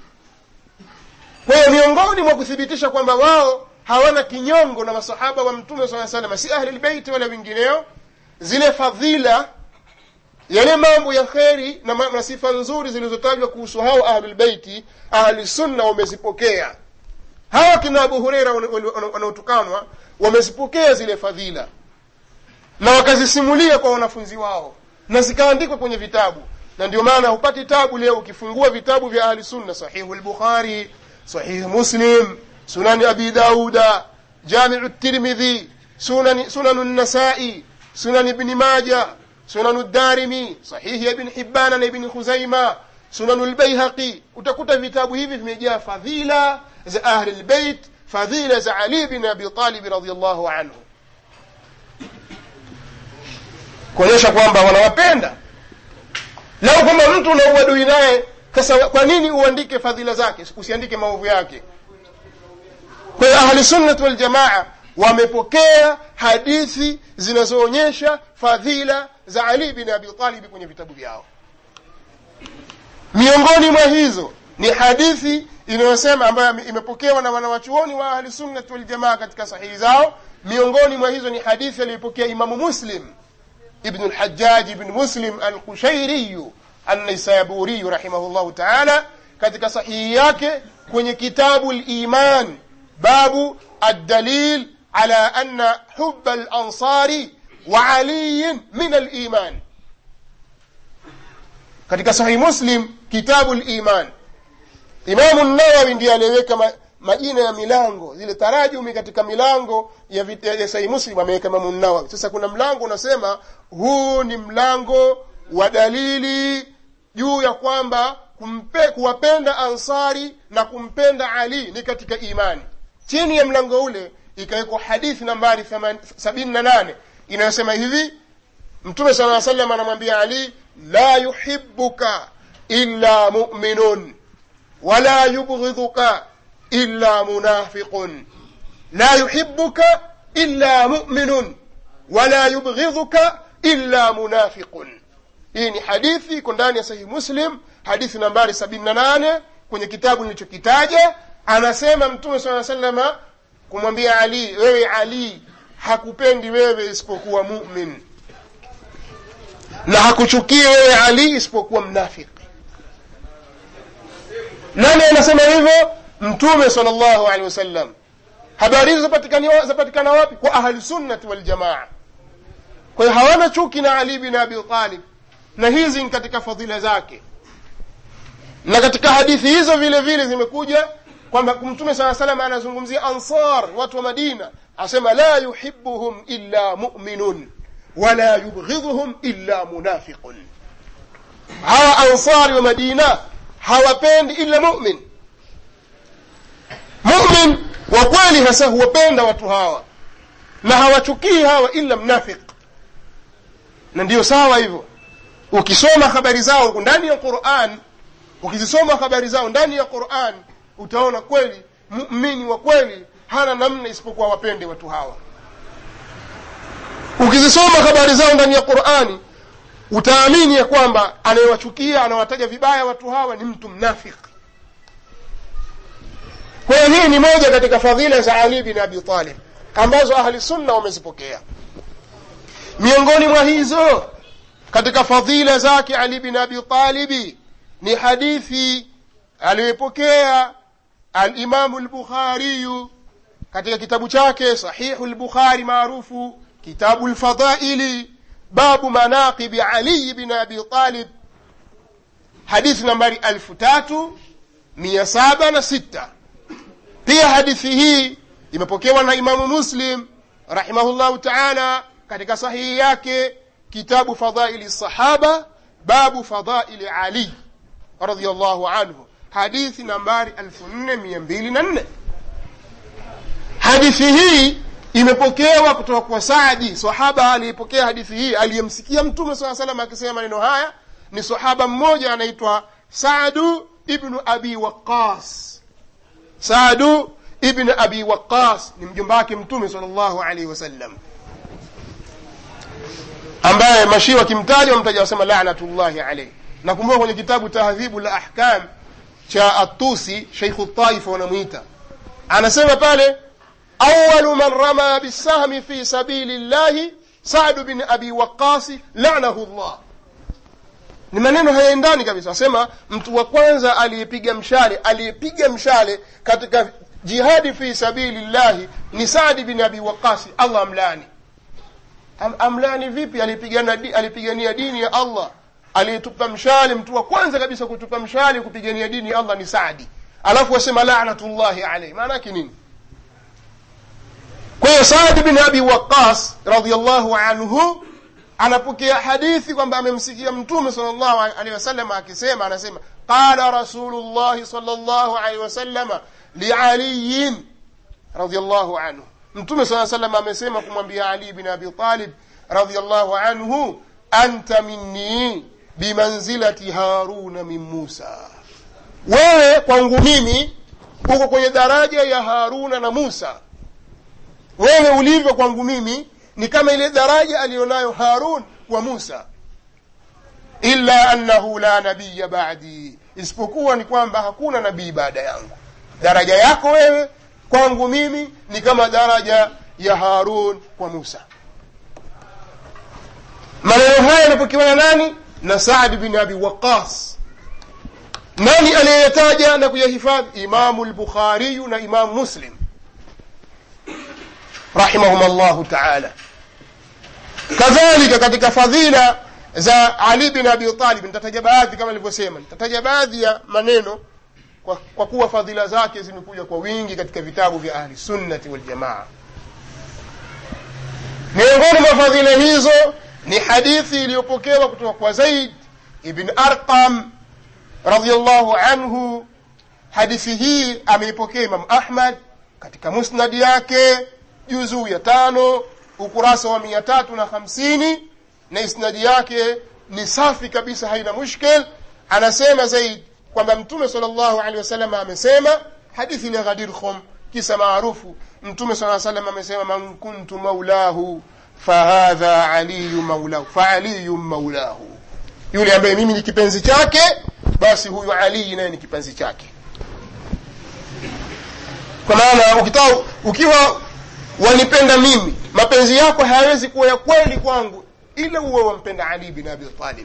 kwa hiyo miongoni mwa kuthibitisha kwamba wao hawana kinyongo na masahaba wa mtume saa salama si ahli lbeiti wala wengineo zile fadhila yale mambo ya kheri na, na sifa nzuri zilizotajwa kuhusu hao ahlulbeiti ahlusunna wamezipokea hawa kina abu hureira wanaotukanwa wamezipokea zile fadhila na wakazisimulia kwa wanafunzi wao na zikaandikwa kwenye vitabu na ndio maana hupati tabu leo ukifungua vitabu vya ahli sunna sahihu lbukhari sahihu muslim sunani abi dauda jamiu tirmidhi sunanu nasai sunan ibni maja sunanu darimi sahihi ya ibn hibana na ibni khuzaima sunanu lbaihaqi utakuta vitabu hivi vimejaa fadhila za ahli lbeit fadhila za ali bin abi talibi radiallahu anhu kuonyesha kwamba wanawapenda lau kwamba mtu una uadui naye sasa kwa nini uandike fadhila zake usiandike maovu yake kwa hiyo ahlusunnati waljamaa wamepokea hadithi zinazoonyesha fadhila za ali bin abi talibi kwenye vitabu vyao miongoni mwa hizo ni hadithi inayosema ambayo imepokewa na wanawachuoni wa ahli sunnati waljamaa katika sahihi zao miongoni mwa hizo ni hadithi aliyoipokea imamu muslim ibnu lhajaj ibn muslim alkushairiyu annaisaburiyu rahimahullahu taala katika sahihi yake kwenye kitabu liman babu addalil ala anna huba lansari wa aliyin min aliman katika sahihi muslim kitabu liman imamu nawawi ndiye aliyeweka ma, majina ya milango zile tarajumi katika milango ya, vit- ya sahihi muslim ameweka imamu nawawi sasa kuna mlango unasema huu ni mlango wa dalili juu ya kwamba kumpe, kuwapenda ansari na kumpenda ali ni katika imani chini ya mlango ule ikawekwa hadithi nambari sabini na nane inayosema hivi mtume sala aa salam anamwambia ali la yuhibuka illa muminun wala yubghidhuka illa munafiqun la yuhibuka illa muminun wala yubghidhuka illa munafiqun hii ni hadithi iko ndani ya sahihi muslim hadithi nambari sabini na nane kwenye kitabu nilichokitaja anasema mtume saa salama kumwambia ali wewe ali hakupendi wewe isipokuwa mumin na hakuchukie wewe ali isipokuwa mnafiki nani anasema hivyo mtume sal llahu alehi wasallam habari hizo zapatikani- zapatikana wapi kwa ahlusunnati waljamaa kwa hiyo hawana chuki na ali bin abi talib na hizi ni katika fadhila zake na katika hadithi hizo vile vile zimekuja kwamba mtume saa salam anazungumzia ansar watu wa madina asema la yuhibuhum illa muminun wala yubghidhuhum illa munafiqun hawa ansari wa madina hawapendi illa mumin mumin wa kweli hasa huwapenda watu hawa na hawachukii hawa illa mnafiq na ndiyo sawa hivyo ukisoma habari zao ndani ya quran ukizisoma habari zao ndani ya quran utaona kweli mumini wa kweli hana namna isipokuwa wapende watu hawa ukizisoma habari zao ndani ya qurani utaamini ya kwamba anayewachukia anawataja vibaya watu hawa ni mtu mnafiki kwa hiyo hii ni moja katika fadhila za ali bin abi talib ambazo ahli sunna wamezipokea miongoni mwa hizo katika fadhila zake ali bin abi talibi ni hadithi aliyoipokea alimamu lbukhariyu katika kitabu chake sahihu lbukhari maarufu kitabu lfadaili babu manaqibi aliyi bin abi talib hadithi nambari alfu tatu mia saba na sita pia hadithi hii imepokewa na imamu muslim rahimahullahu taala katika sahihi yake kitabu fadaili sahaba babu fadaili ali radiallahu anhu hadithi nambari 4204 hadithi hii imepokewa kutoka kwa saadi sahaba aliyepokea hadithi hii aliyemsikia mtume saa salam akisema maneno haya ni sahaba mmoja anaitwa sadu ibnu abi waqas sadu ibn abi waqas ni mjomba wake mtume sal llahu alaihi wasallam ambaye mashia wakimtaja wamtaja wasema lanatullahi alaihi nakumbuka kwenye kitabu tahdhibu la ahkam cha atusi sheikhu taifa wanamwita anasema pale awalu man rama bisahmi fi sabili llahi sadu bin abi waqasi lanahu llah ni maneno hayaendani kabisa asema mtu wa kwanza aliyepiga mshale aliyepiga mshale katika jihadi fi sabili llahi ni sadi bin abi waqasi allah amlani Am, amlani vipi alipigana di, alipigania dini ya allah aliyetupa mshale mtu wa kwanza kabisa kutupa mshale kupigania dini ya allah ni sadi alafu wasema lanatullahi alaihi maana yake nini kwa hiyo saadi bin abi waqas radiallahu anhu anapokea hadithi kwamba amemsikia mtume sal llahu alehi wasallam akisema anasema qala rasulu llahi sal llahu alehi wasalama lialiyin radiallahu anhu mtume saa salam amesema kumwambia ali bin abi talib radiallahu anhu anta minni bimanzilati haruna min musa wewe kwangu mimi uko kwenye daraja ya haruna na musa wewe ulivyo kwangu mimi ni kama ile daraja aliyonayo harun wa musa illa annahu la nabiya badi isipokuwa ni kwamba hakuna nabii baada yangu daraja yako wewe kwangu mimi ni kama daraja ya harun kwa musa maneno haya yanapokewa na nani na saadi bin abi waqas nani aliyeyataja na kuyahifadhi imamu lbukhariyu na imamu muslim rahimahum llahu taala kadhalika katika fadhila za ali bin abi talib nitataja baadhi kama nilivyosema nitataja baadhi ya maneno kwa, kwa kuwa fadhila zake zimekuja kwa wingi katika vitabu vya ahli sunnati waljamaa miongoni mwa fadhila hizo ni hadithi iliyopokewa kutoka kwa zaid ibn arqam radiallahu anhu hadithi hii ameipokea imamu ahmad katika musnadi yake juzuu ya tano ukurasa wa mia tatu na hamsini na isnadi yake ni safi kabisa haina mushkil anasema zaid kwamba mtume sal llahu alehi wasallam amesema hadithi ni ghadir khum kisa maarufu mtume saa salam amesema man kuntu maulahu fahadha aliyu maulahu faaliyu maulahu yule ambaye mimi ni kipenzi chake basi huyu alii naye ni kipenzi chake kwa maana ukitaka ukiwa wanipenda mimi mapenzi yako hayawezi kuwa ya kweli kwangu ila uwe wampenda ali bin abi talib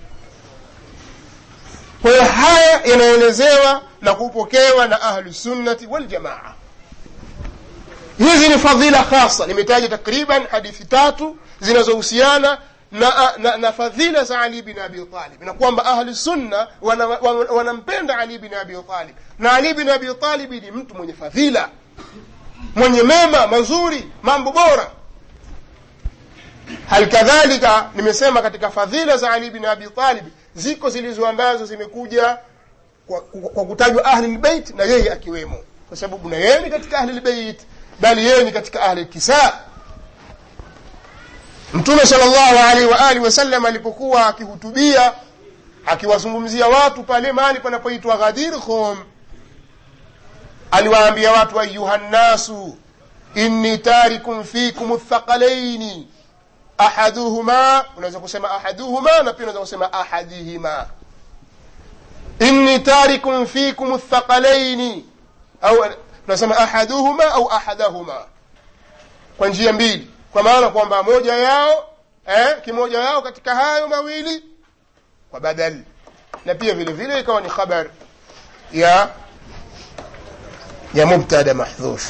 kwa hiyo haya yanaelezewa na kupokewa na ahlusunnati waljamaa hizi ni fadhila khasa nimetaja takriban hadithi tatu zinazohusiana na, na, na fadhila za ali bin abi talib na kwamba ahlu sunna wanampenda wana, wana ali bin abi talib na ali bin abi talib ni mtu mwenye fadhila mwenye mema mazuri mambo bora hal kadhalika nimesema katika fadhila za ali bin abi talib ziko zilizo ambazo zimekuja kwa, kwa, kwa kutajwa ahli lbeit na yeye akiwemo kwa sababu na yeye ni katika ahli lbeit bali yeye ni katika ahli lkisa mtume sal llahu alaihi waalihi wasallam alipokuwa akihutubia akiwazungumzia watu pale mahali panapoitwa ghadir khum aliwaambia watu ayuha nnasu inni tarikum fikum thaqalaini ahaduhuma unaweza kusema ahaduhuma na pia unaweza kusema ahadihima inni tarikum fikum thaqalaini au tunasema ahaduhuma au ahadahuma kwa njia mbili kwa maana kwamba moja yao eh, kimoja yao katika hayo mawili kwa badal na pia vile vile ikawa ni khabar ya ya mubtada mahdhuf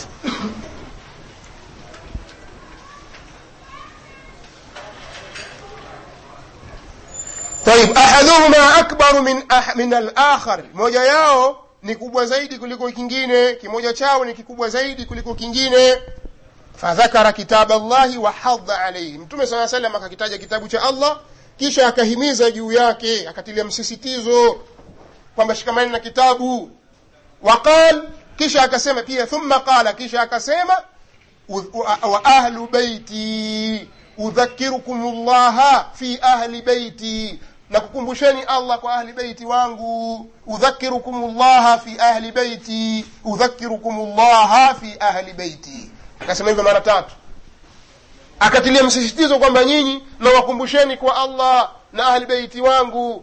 طيب احدهما اكبر من أح من الاخر moja yao ni kubwa zaidi kuliko kingine kimoja chao ni kikubwa zaidi kuliko kingine fadhakara kitab allahi wa hadha alaihi mtume saa salam akakitaja kitabu cha allah kisha akahimiza juu yake akatilia msisitizo kwamba shikamani na kitabu waqal kisha akasema pia thumma qala kisha akasema wa ahlu beiti udhakirukum llaha fi ahli beiti na kukumbusheni allah kwa ahli beiti wangu udhakirukum llaha fi ahli beiti udhakirukum llaha fi ahli beiti akasema hivyo mara tatu akatilia msisitizo kwamba nyinyi nawakumbusheni kwa allah na ahli beiti wangu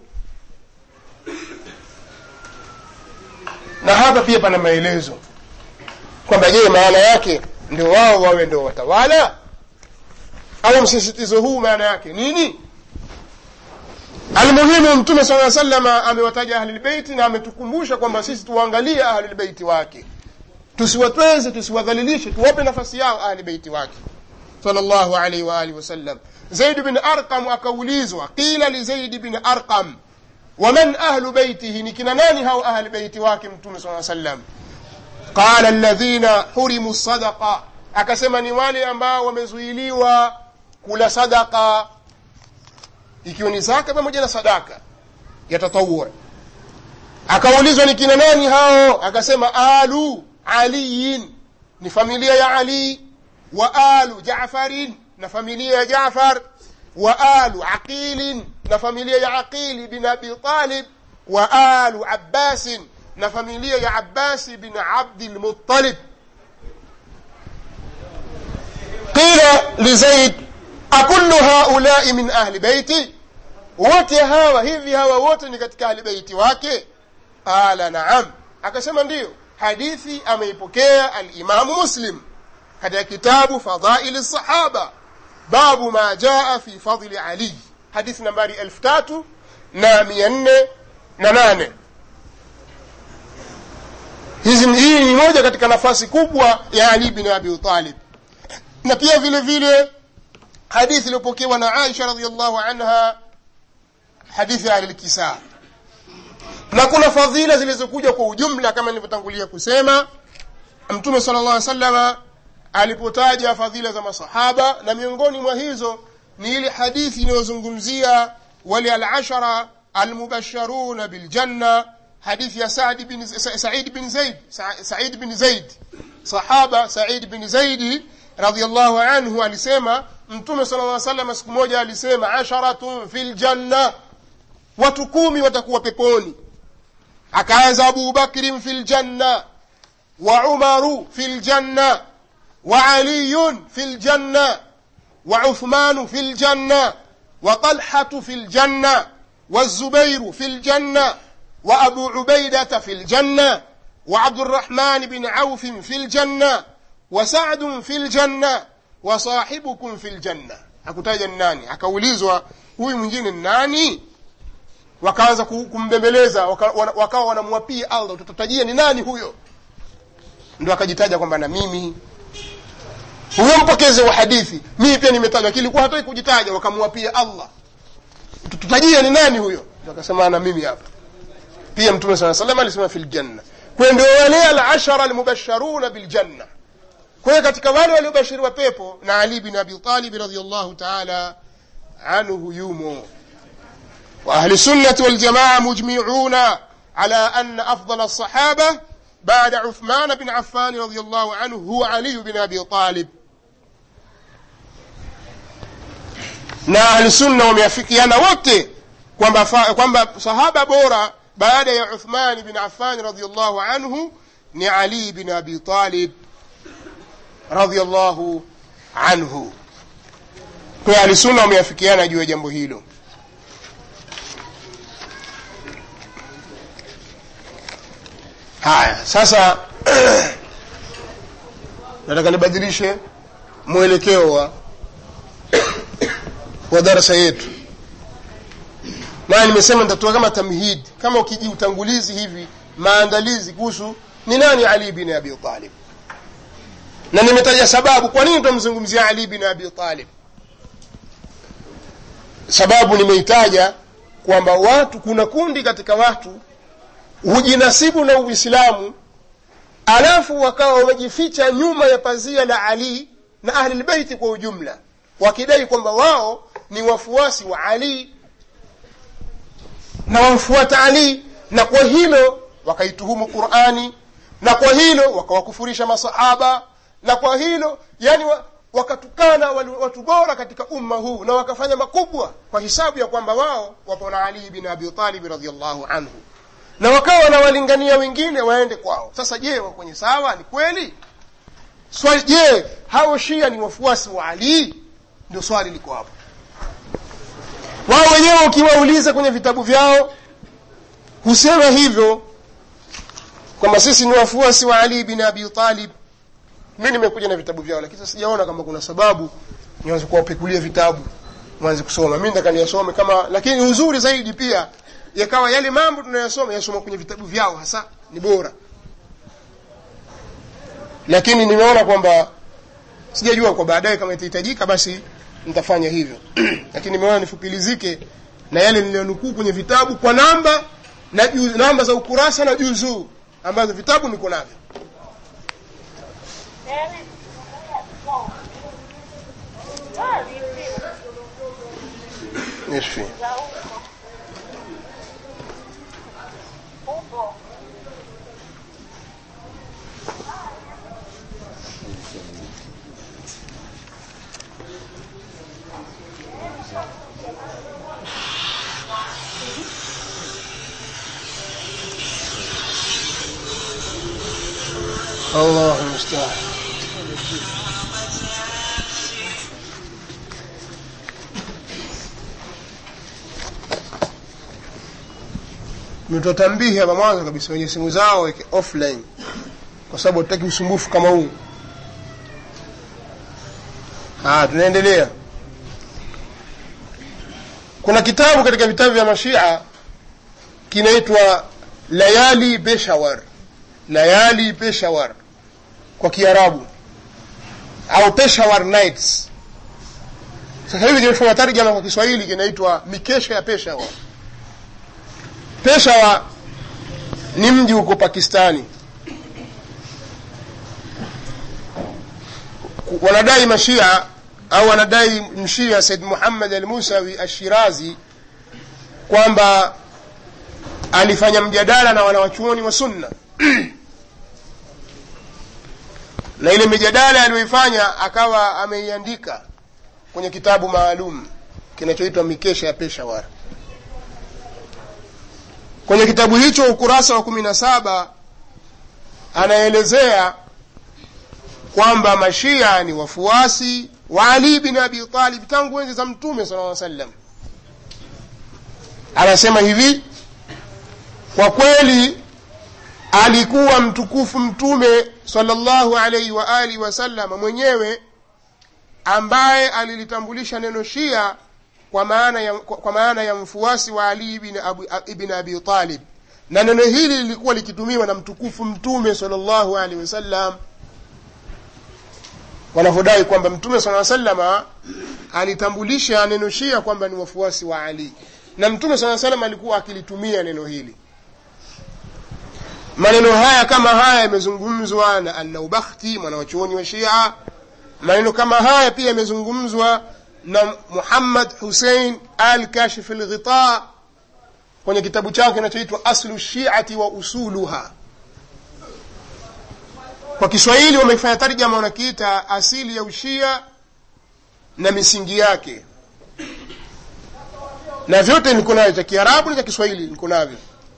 na hapa pia pana maelezo kwamba je maana yake ndio wao wawe ndio watawala au msisitizo huu maana yake nini almuhimu mtume saa salama amewataja ahlilbeiti na ametukumbusha kwamba sisi tuwaangalie ahlilbeiti wake tusiwatweze tusiwadhalilishe tuwape nafasi yao ahlibeiti wake salllahu alaihi waalihi wasallam zaid bin arqam akaulizwa qila lizaidi bin arqam waman ahlu beitihi ni kina nani hao ahli beiti wake mtume saa sallam qala alladhina hurimu sadaqa akasema ni wale ambao wamezuiliwa kula sadaka ikiwa ni zaka pamoja na sadaka ya tatawur akaulizwa ni kina nani hao akasema alu aliyin ni familia ya ali wa alu jafarin na familia ya jafar wa alu aqilin na familia ya aqili bin abi talib wa alu abbasin na familia ya abbasi bin abdi lmuttalib qila lizaid akullu haulai min ahli beiti wote hawa hivi hawa wote ni katika ahli beiti wake qala naam akasema ndiyo hadithi ameipokea alimamu muslim katika kitabu fadhaili sahaba babu ma jaa fi fadli ali hadithi nambari elfu tatu na mia nne na nane hizi hii ni moja katika nafasi kubwa ya ali bin abi talib na pia vile vile hadithi iliyopokewa na aisha radiallahu anha hadithi ya ahlilkisa na kuna fadhila zilizokuja kwa ujumla kama nilivyotangulia kusema mtume sala llah salama alipotaja fadhila za masahaba na miongoni mwa hizo ni ile hadithi inayozungumzia wale alashara almubasharuna biljanna hadithi ya Said bin, Sa- Said bin Zaid Sa- Said bin Zaid sahaba Said bin Zaidi radhiallahu anhu alisema mtume sala llah salama siku moja alisema asharatun fi ljanna watu kumi watakuwa peponi akaanza abu bakrin fi ljanna wa umaru fi ljanna wa aliyun fi ljanna wa uthmanu fi ljanna wa talhatu fi ljanna والزبير في الجنة وأبو عبيدة في الجنة وعبد الرحمن بن عوف في الجنة وسعد في الجنة وصاحبكم في الجنة hakutaja ni nani akaulizwa huyu mwingine ni nani wakaanza ku- kumbembeleza waka- wana- wakawa wanamwapia allah tutatajia ni nani huyo ndo akajitaja kwamba na mimi huyo mpokezi wa hadithi mimi pia nimetajwa lakini ilikuwa hataki kujitaja wakamwapia allah tutajia ni nani huyo Ndo akasema na mimi hapa pia mtume saa salam alisema fi ljanna kwa ndio wale alashara almubasharuna biljanna kwa hiyo katika wale waliobashiriwa pepo na ali bin abi talib radiallahu taala anhu yumo واهل السنه والجماعه مجمعون على ان افضل الصحابه بعد عثمان بن عفان رضي الله عنه هو علي بن ابي طالب na ahlusunna wameafikiana wote kwamba fa- kwamba sahaba bora baada ya uthman bin affan radiallahu anhu ni ali bin abi talib radiallahu anhu kwa hiyo ahlusunna wameafikiana juu ya jambo hilo haya sasa nataka nibadilishe mwelekeo wa wa darasa yetu naye nimesema nitatoa kama tamhid kama ukiji utangulizi hivi maandalizi kuhusu ni nani ali bin abi talib na nimetaja sababu kwa nini tunamzungumzia ali bin abi talib sababu nimeitaja kwamba watu kuna kundi katika watu hujinasibu na uislamu alafu wakawa wamejificha nyuma ya pazia la ali na ahlilbeiti kwa ujumla wakidai kwamba wao ni wafuasi wa ali na wamfuata ali na kwa hilo wakaituhumu qurani na kwa hilo wakawakufurisha masahaba na kwa hilo yani wa, wakatukana wali- watu bora katika umma huu na wakafanya makubwa kwa hisabu ya kwamba wao wapo na ali bin abi talib radiallahu anhu na wakawa wanawalingania wengine waende kwao sasa je wako kwenye sawa ni kweli swali je hao shia ni wafuasi wa ali ndio swali liko hapo wao wenyewe ukiwauliza kwenye vitabu vyao husema hivyo kwamba sisi ni wafuasi wa ali bin abi talib mi nimekuja na vitabu vyao lakini sasa sijaona kama kuna sababu nianze kuwapekulia vitabu mwanze kusoma mi nataka niyasome kama lakini uzuri zaidi pia yakawa yale mambo tunayasoma yasoma kwenye vitabu vyao hasa ni bora lakini nimeona kwamba sijajua kwa baadaye kama itahitajika basi nitafanya hivyo lakini nimeona nifupilizike na yale niliyonukuu kwenye vitabu kwa namba na juz, namba za ukurasa na juzuu ambazo vitabu niko navyo Nisfi. الله المستعان tumetoa tambihi hapa mwanzo kabisa wenye simu zao weke offline kwa sababu hatutaki usumbufu kama huu haya tunaendelea kuna kitabu katika vitabu vya mashia kinaitwa layali peshawar layali peshawar kwa kiarabu au peshawar nights sasa hivi kimefanya tarjama kwa kiswahili kinaitwa mikesha ya peshawar peshawar ni mji huko pakistani wanadai mashia au wanadai mshia said muhammad al musawi ashirazi kwamba alifanya mjadala na wanawachuoni wa sunna na ile mijadala aliyoifanya akawa ameiandika kwenye kitabu maalum kinachoitwa mikesha ya peshawar kwenye kitabu hicho ukurasa wa kumi na saba anaelezea kwamba mashia ni wafuasi wa ali bin abi talib tangu enzi za mtume sala llaw sallam anasema hivi kwa kweli alikuwa mtukufu mtume salllahu alaihi wa alihi wasallam mwenyewe ambaye alilitambulisha neno shia kwa maana ya, kwa maana ya mfuasi wa ali ibn abi, ibn abi talib na neno hili lilikuwa likitumiwa na mtukufu mtume salllahu alaihi wasallam wanavyodai kwamba mtume saa salama alitambulisha neno shia kwamba ni wafuasi wa ali na mtume saa salam alikuwa akilitumia neno hili maneno haya kama haya yamezungumzwa na annaubakhti mwanawachuoni wa shia maneno kama haya pia yamezungumzwa na muhammad husein al kashif lghita kwenye kitabu chake kinachoitwa aslu shiati wa usuluha kwa kiswahili wamefanya tarjama wanakiita asili ya ushia na misingi yake na vyote niko navyo cha kiarabu na cha kiswahili niko navyo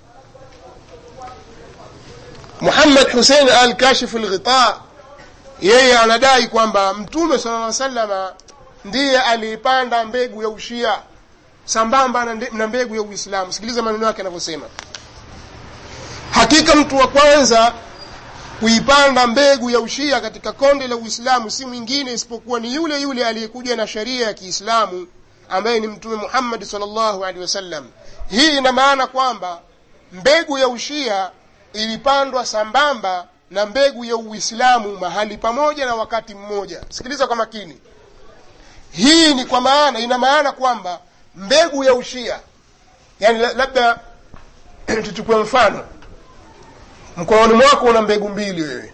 muhammad husein al kashif lghita yeye anadai kwamba mtume sala lla salama ndiye aliipanda mbegu ya ushia sambamba na mbegu ya uislamu sikiliza maneno yake anavyosema hakika mtu wa kwanza kuipanda mbegu ya ushia katika konde la uislamu si mwingine isipokuwa ni yule yule aliyekuja na sheria ya kiislamu ambaye ni mtume muhammadi salllahu alehi wasallam hii ina maana kwamba mbegu ya ushia ilipandwa sambamba na mbegu ya uislamu mahali pamoja na wakati mmoja sikiliza kwa makini hii ni kwa maana ina maana kwamba mbegu ya ushia yani labda tuchukue mfano mkononi mwako una mbegu mbili wewe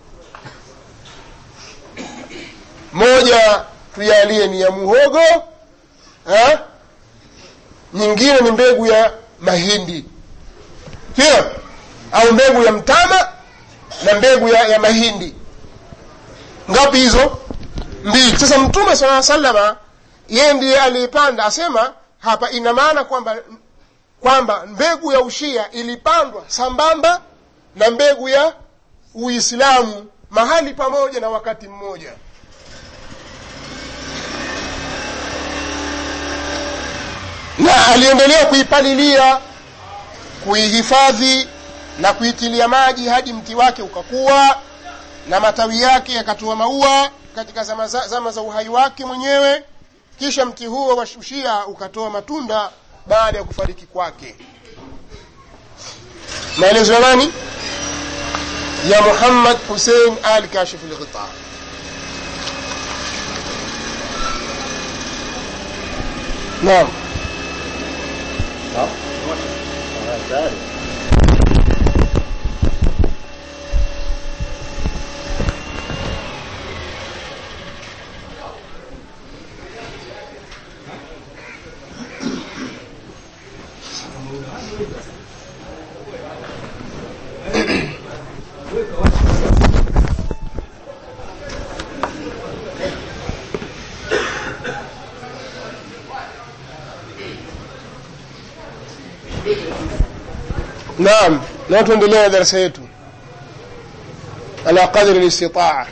moja tujalie ni ya muhogo ha? nyingine ni mbegu ya mahindi sio au mbegu ya mtama na mbegu ya, ya mahindi ngapi hizo mbili sasa mtume saa salama yeye ndiye aliyepanda asema hapa ina maana kwamba kwamba mbegu ya ushia ilipandwa sambamba na mbegu ya uislamu mahali pamoja na wakati mmoja na aliendelea kuipalilia kuihifadhi na kuitilia maji hadi mti wake ukakuwa na matawi yake yakatoa maua katika zama za, zama za uhai wake mwenyewe kisha mti huo wa ushia ukatoa matunda baada ya kufariki kwake maelezo ya nani ya muhammad husein al kashif lghita naam naam na tuendelea na darasa yetu ala qadri listitaa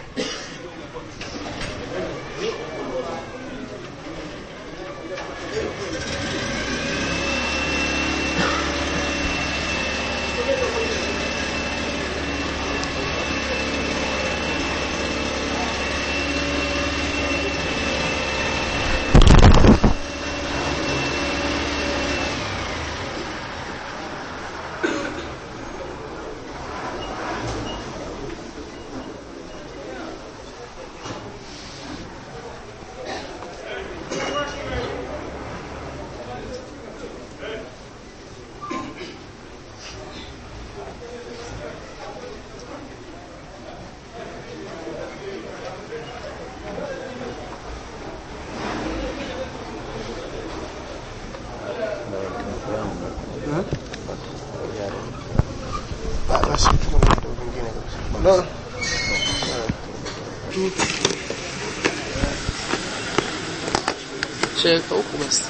shaweka huku basi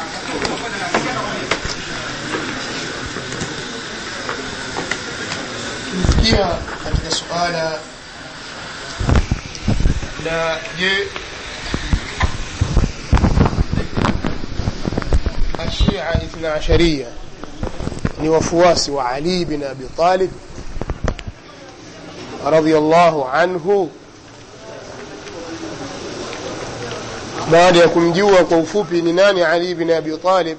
tumefikia katika suala la je ashia ithna asharia ni wafuasi wa ali bin abi talib radhiallahu anhu baada ya kumjua kwa ufupi ni nani ali bin abi talib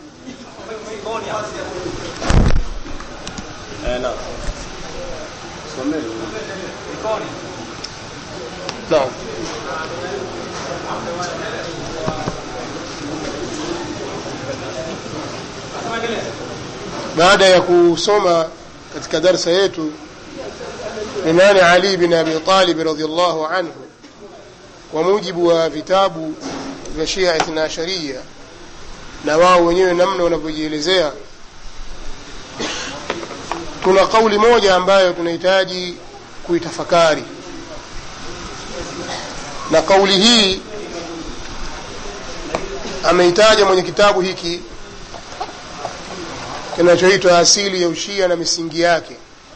naam baada ya kusoma katika darsa yetu ni nani ali bin abi talib radiallahu anhu kwa mujibu wa vitabu vya shia ithna asharia na wao wenyewe namna wanavyojielezea kuna kauli moja ambayo tunahitaji kuitafakari na kauli hii ameitaja mwenye kitabu hiki kinachoitwa asili ya ushia na misingi yake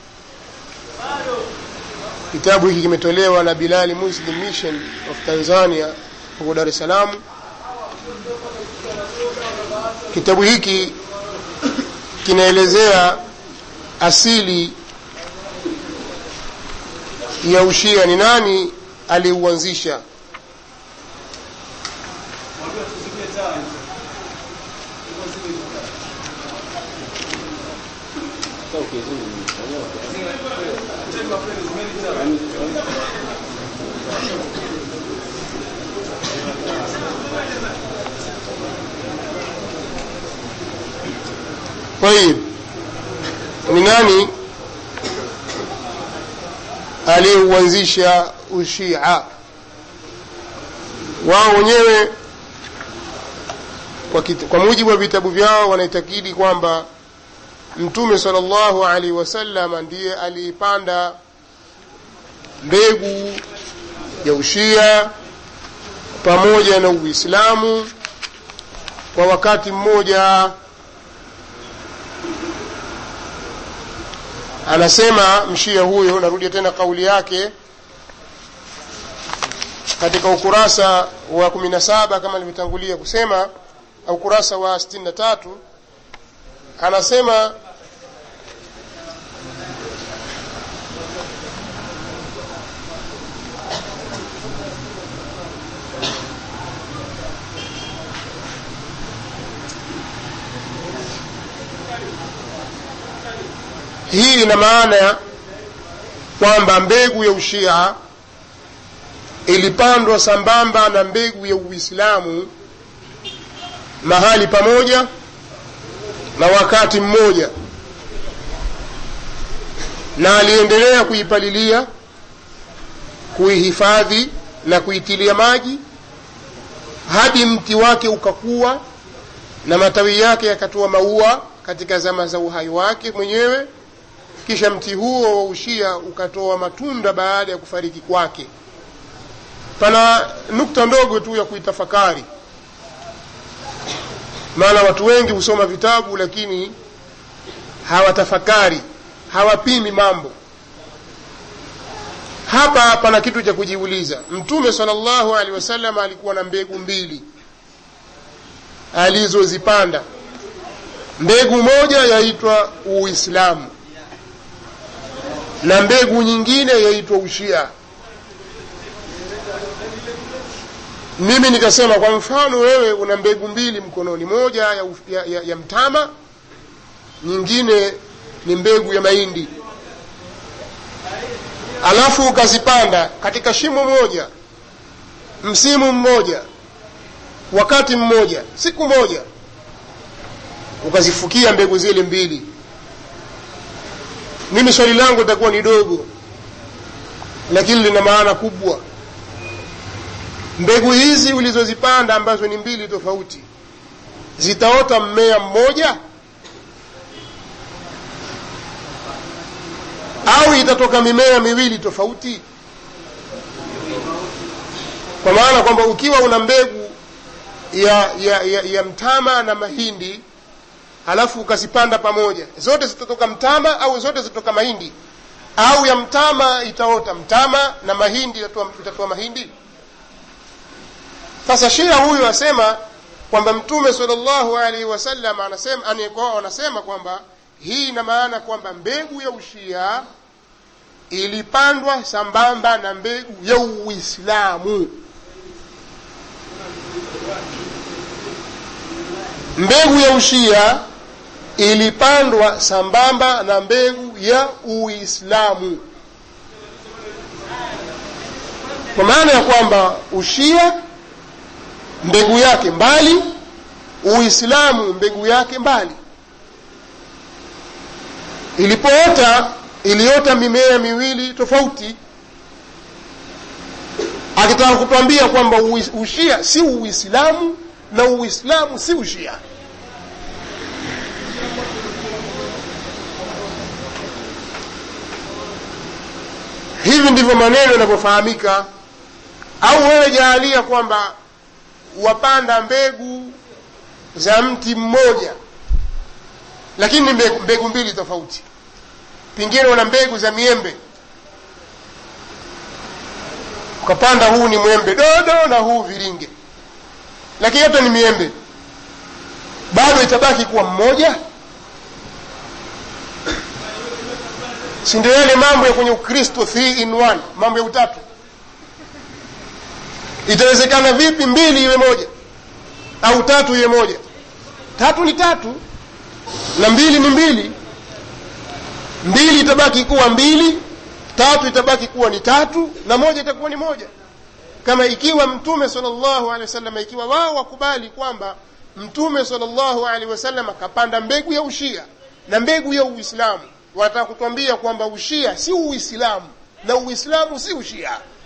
kitabu hiki kimetolewa na bilali muslim mission of tanzania huko dar es salaam kitabu hiki kinaelezea asili ya ushia ni nani aliuanzisha طيب ni nani aliyeuanzisha ushia wao wenyewe kwa, kita, kwa mujibu wa vitabu vyao wanaitakidi kwamba mtume salllahu alaihi wasallam ndiye aliipanda mbegu ya ushia pamoja na uislamu kwa wakati mmoja anasema mshia huyo narudia tena kauli yake katika ukurasa wa kumi na saba kama nilivyotangulia kusema au ukurasa wa sitini na tatu anasema hii ina maana ya kwamba mbegu ya ushia ilipandwa sambamba na mbegu ya uislamu mahali pamoja na wakati mmoja na aliendelea kuipalilia kuihifadhi na kuitilia maji hadi mti wake ukakuwa na matawi yake yakatoa maua katika zama za uhai wake mwenyewe kisha mti huo wa ushia ukatoa matunda baada ya kufariki kwake pana nukta ndogo tu ya kuitafakari maana watu wengi husoma vitabu lakini hawatafakari hawapimi mambo hapa pana kitu cha kujiuliza mtume salllahu alehi wasallam alikuwa na mbegu mbili alizozipanda mbegu moja yaitwa uislamu na mbegu nyingine yaitwa ushia mimi nikasema kwa mfano wewe una mbegu mbili mkononi moja ya, ya, ya, ya mtama nyingine ni mbegu ya mahindi alafu ukazipanda katika shimo moja msimu mmoja wakati mmoja siku moja ukazifukia mbegu zile mbili mimi swali langu litakuwa ni dogo lakini lina maana kubwa mbegu hizi ulizozipanda ambazo ni mbili tofauti zitaota mmea mmoja au itatoka mimea miwili tofauti kwa maana kwamba ukiwa una mbegu ya, ya, ya, ya mtama na mahindi halafu ukazipanda pamoja zote zitatoka mtama au zote zitatoka mahindi au ya mtama itaota mtama na mahindi itatoa, itatoa mahindi sasa shia huyu asema kwamba mtume salllahu alaihi wasallam anasema anikwao anasema kwamba hii ina maana kwamba mbegu ya ushia ilipandwa sambamba na mbegu ya uislamu mbegu ya ushia ilipandwa sambamba na mbegu ya uislamu kwa maana ya kwamba ushia mbegu yake mbali uislamu mbegu yake mbali ilipoota iliota mimea miwili tofauti akitaka kutwambia kwamba ushia si uislamu na uislamu si ushia hivi ndivyo maneno yanavyofahamika au wewe jaalia kwamba wapanda mbegu za mti mmoja lakini ni mbegu, mbegu mbili tofauti pengine una mbegu za miembe ukapanda huu ni mwembe dodo na huu viringe lakini yote ni miembe bado itabaki kuwa mmoja si ndio yale mambo ya kwenye ukristo three in one mambo ya utatu itawezekana vipi mbili iwe moja au tatu iwe moja tatu ni tatu na mbili ni mbili mbili itabaki kuwa mbili tatu itabaki kuwa ni tatu na moja itakuwa ni moja kama ikiwa mtume salllahu alehi wasallam ikiwa wao wakubali kwamba mtume salllahu alehi wasallam akapanda mbegu ya ushia na mbegu ya uislamu wanataka kutwambia kwamba ushia si uislamu na uislamu si ushia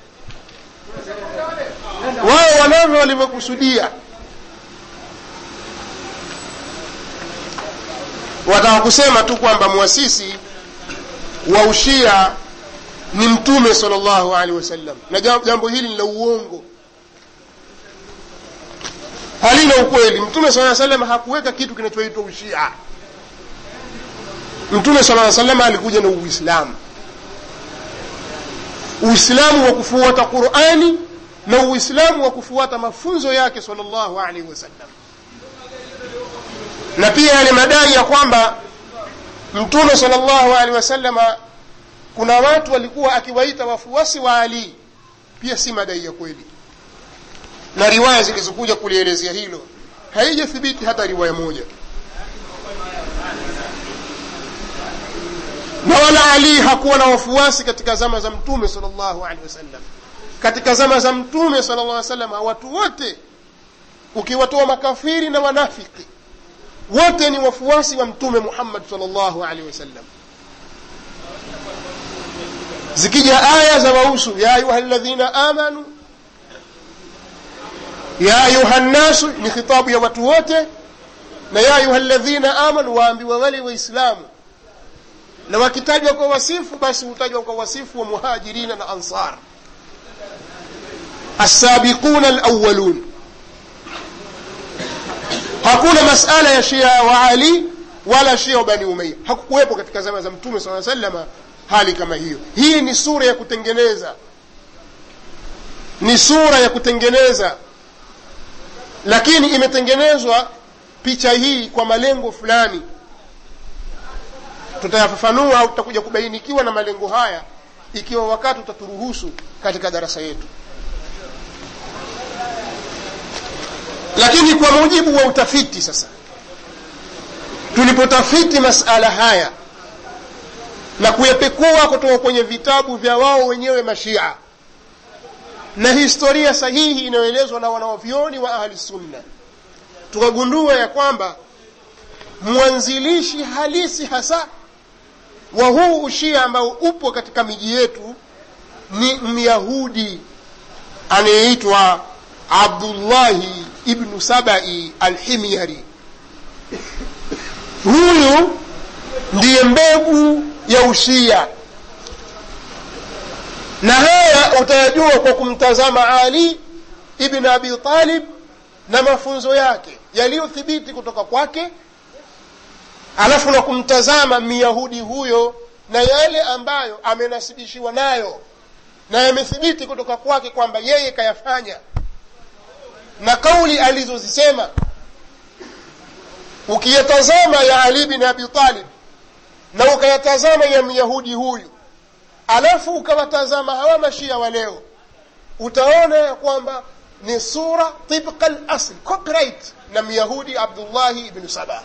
wao wanavyo walivyokusudia wataka kusema tu kwamba mwasisi wa ushia ni mtume salllahu alehi wasallam na jambo hili ni la uongo halina ukweli mtume saa salam hakuweka kitu kinachoitwa ushia mtume saa salam alikuja na uislamu uislamu wa kufuata qurani na uislamu wa kufuata mafunzo yake salllahu alaihi wasallam na pia yale madai ya kwamba mtume salllahu alehi wasalama kuna watu walikuwa akiwaita wafuasi wa ali pia si madai ya kweli na riwaya zilizokuja kulielezea hilo haijathibiti hata riwaya moja na wala ali hakuwa na wafuasi katika zama za mtume salllahu alehi wasallam katika zama za mtume sala llah salam watu wote ukiwatoa makafiri na wanafiki wote ni wafuasi wa mtume muhammad salllahu alehi wasallam zikija aya za wahusu ya ayuha ladhina amanu ya ayuha nnasu ni khitabu ya watu wote na ya ayuha ladhina amanu waambiwa wale waislamu na wakitajwa kwa wasifu basi hutajwa kwa wasifu wa muhajirina na ansar assabiquna alawalun hakuna masala ya shia wa ali wala shia wa bani umaya hakukuwepo katika zama za mtume saa salama hali kama hiyo hii ni sura ya kutengeneza ni sura ya kutengeneza lakini imetengenezwa picha hii kwa malengo fulani tutayafafanua au tutakuja kubainikiwa na malengo haya ikiwa wakati utaturuhusu katika darasa yetu lakini kwa mujibu wa utafiti sasa tulipotafiti masala haya na kuyapekua kutoka kwenye vitabu vya wao wenyewe mashia na historia sahihi inayoelezwa na wanaovyoni wa ahli sunna tukagundua ya kwamba mwanzilishi halisi hasa wa huu ushia ambao upo katika miji yetu ni myahudi anayeitwa abdullahi ibnu sabai alhimyari huyu ndiye mbegu ya ushia na haya utayajua kwa kumtazama ali ibn abi talib na mafunzo yake yaliyothibiti kutoka kwake alafu na kumtazama myahudi huyo na yale ambayo amenasibishiwa nayo na yamethibiti kutoka kwake kwamba yeye kayafanya na kauli alizozisema ukiyatazama ya ali bin abi talib na ukayatazama ya myahudi huyu alafu ukawatazama hawa mashia wa leo utaona ya kwamba ni sura tibqa lasl copyright na myahudi abdullahi ibnu sabah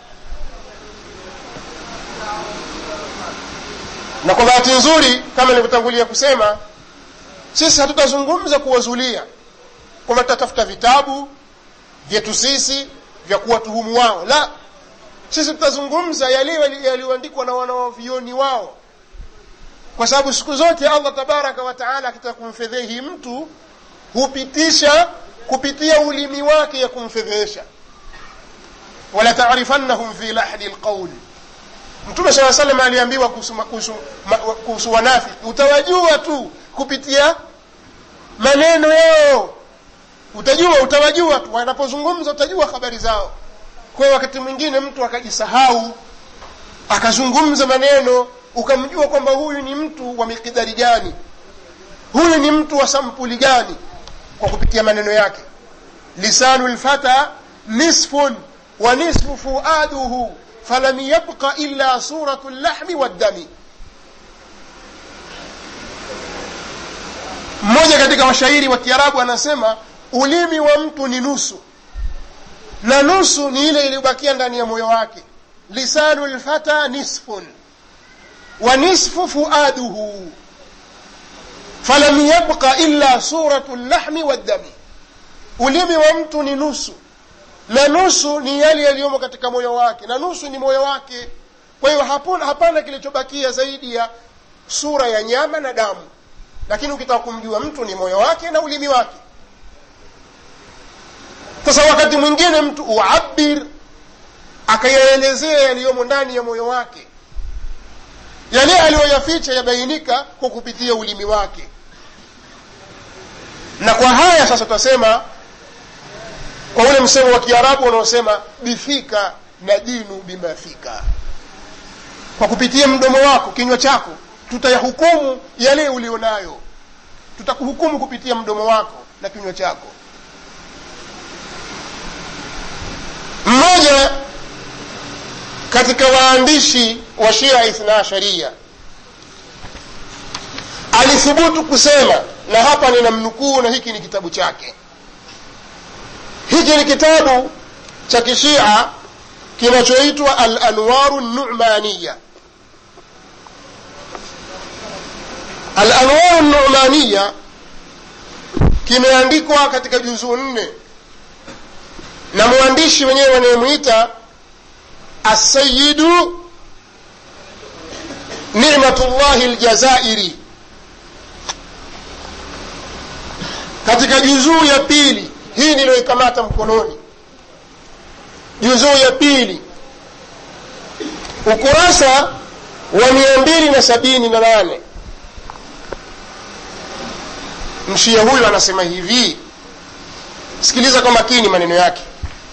na kwa bahati nzuri kama nilivyotangulia kusema sisi hatutazungumza kuwazulia kwamba tutatafuta vitabu vyetu sisi vya kuwatuhumu wao la sisi tutazungumza yale yaliyoandikwa na wanawavioni wao kwa sababu siku zote allah tabaraka wataala akitaka kumfedhehi mtu hupitisha kupitia ulimi wake ya kumfedhehesha wala tarifannahum fi lahdi lqauli mtume saa salam aliambiwa kuhusu wanafiki utawajua tu kupitia maneno yao utajua utawajua tu wanapozungumza utajua habari zao kwa hiyo wakati mwingine mtu akajisahau akazungumza maneno ukamjua kwamba huyu ni mtu wa mikidari gani huyu ni mtu wa sampuli gani kwa kupitia maneno yake lisanu lfata nisfun wa nisfu fuaduhu falam yabqa illa suratu llahmi waddami mmoja katika washairi wa kiarabu anasema ulimi wa mtu ni nusu na nusu ni ile iliyobakia ndani ya moyo wake lisanu lfata nisfun wa nisfu fuaduhu falam yabqa illa suratu llahmi waddami ulimi wa mtu ni nusu na nusu ni yale yaliyomo katika moyo wake na nusu ni moyo wake kwa hiyo hapana kilichobakia zaidi ya sura ya nyama na damu lakini ukitaka kumjua mtu ni moyo wake na ulimi wake sasa wakati mwingine mtu uabir akayaelezea yaliyomo ndani ya moyo wake yale aliyoyaficha yabainika kwa kupitia ulimi wake na kwa haya sasa tutasema kwa ule msemo wa kiarabu unaosema bifika na dinu bimafika kwa kupitia mdomo wako kinywa chako tutayahukumu yale ulionayo tutakuhukumu kupitia mdomo wako na kinywa chako mmoja katika waandishi wa shia ithna asharia alithubutu kusema na hapa ninamnukuu na hiki ni kitabu chake hiki ni kitabu cha kishia kinachoitwa alanwaru numaniya alanwaru numaniya kimeandikwa katika juzuu nne na mwandishi wenyewe wanayemwita asayidu nimatullahi ljazairi katika juzuu ya pili hii niliyoikamata mkononi juzuu ya pili ukurasa wa mia mbili na sabini na nane mshia huyu anasema hivi sikiliza kwa makini maneno yake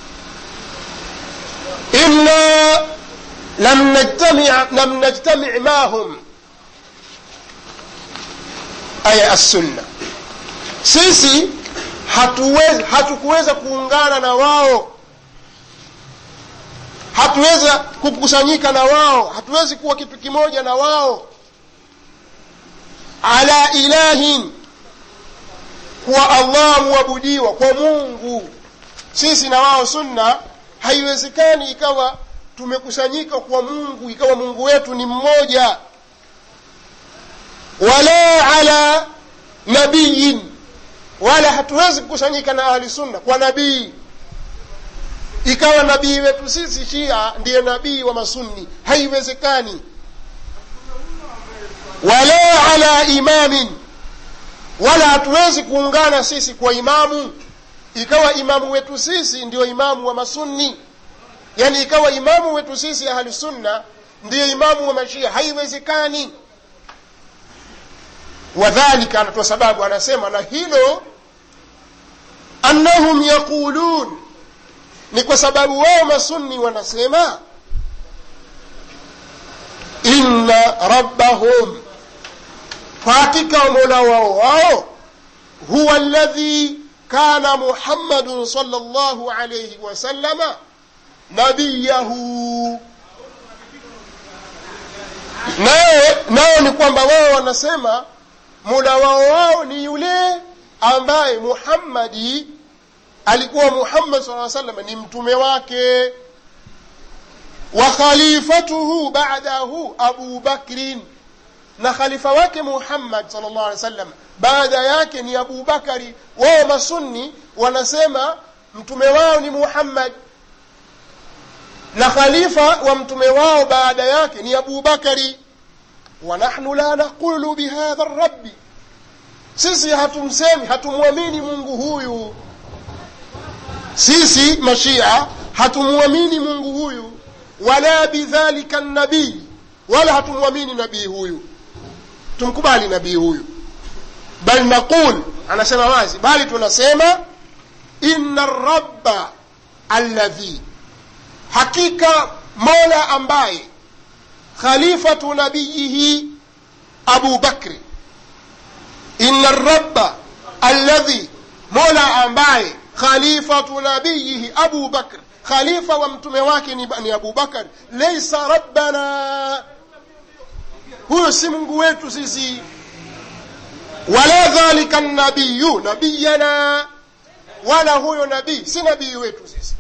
inna lam najtami lam najtami mahum aya assunna sisi hatuwezi hatukuweza kuungana na wao hatuweza kukusanyika na wao hatuwezi kuwa kitu kimoja na wao ala ilahin kuwa allah muabudiwa kwa mungu sisi na wao sunna haiwezekani ikawa tumekusanyika kwa mungu ikawa mungu wetu ni mmoja wala ala nabiyin wala hatuwezi kukusanyika na ahli sunna kwa nabii ikawa nabii wetu sisi shia ndiye nabii wa masunni haiwezekani wala ala imamin wala hatuwezi kuungana sisi kwa imamu ikawa imamu wetu sisi ndio imamu wa masunni yani ikawa imamu wetu sisi ahli sunna ndiyo imamu wa mashia haiwezekani wadhalika anatoa sababu anasema na hilo annahum yaqulun ni kwa sababu wao masunni wanasema inna rabbahum kwa hakika mola wao wao huwa alladhi kana muhammadun sallallahu alayhi wasallama nabiyahu naye nao ni kwamba wao wanasema mola wao wao ni yule ambaye muhammadi alikuwa muhammad saa salam ni mtume wake wa khalifatuhu badahu abu bakrin na khalifa wake muhammad sal llah alih wa sallam baada yake ni abu bakari wao masunni wanasema mtume wao ni muhammad na khalifa wa mtume wao baada yake ni abu bakari wa nahnu la naqulu bihadha rabbi sisi hatumsemi hatumwamini mungu huyu sisi mashia hatumwamini mungu huyu wala bidhalika nabii wala hatumwamini nabii huyu tumkubali nabii huyu bal naqul anasema wazi bali tunasema inna rabba alladhi hakika mola ambaye khalifatu nabiyihi abu bakri inna rabba alladhi mola ambaye khalifatu nabiyihi abu bakr khalifa wa mtume wake ni, ni abu bakar leisa rabbana huyo si mungu wetu sisi wala dhalika nabiyu nabiyana wala huyo nabii si nabii wetu sisi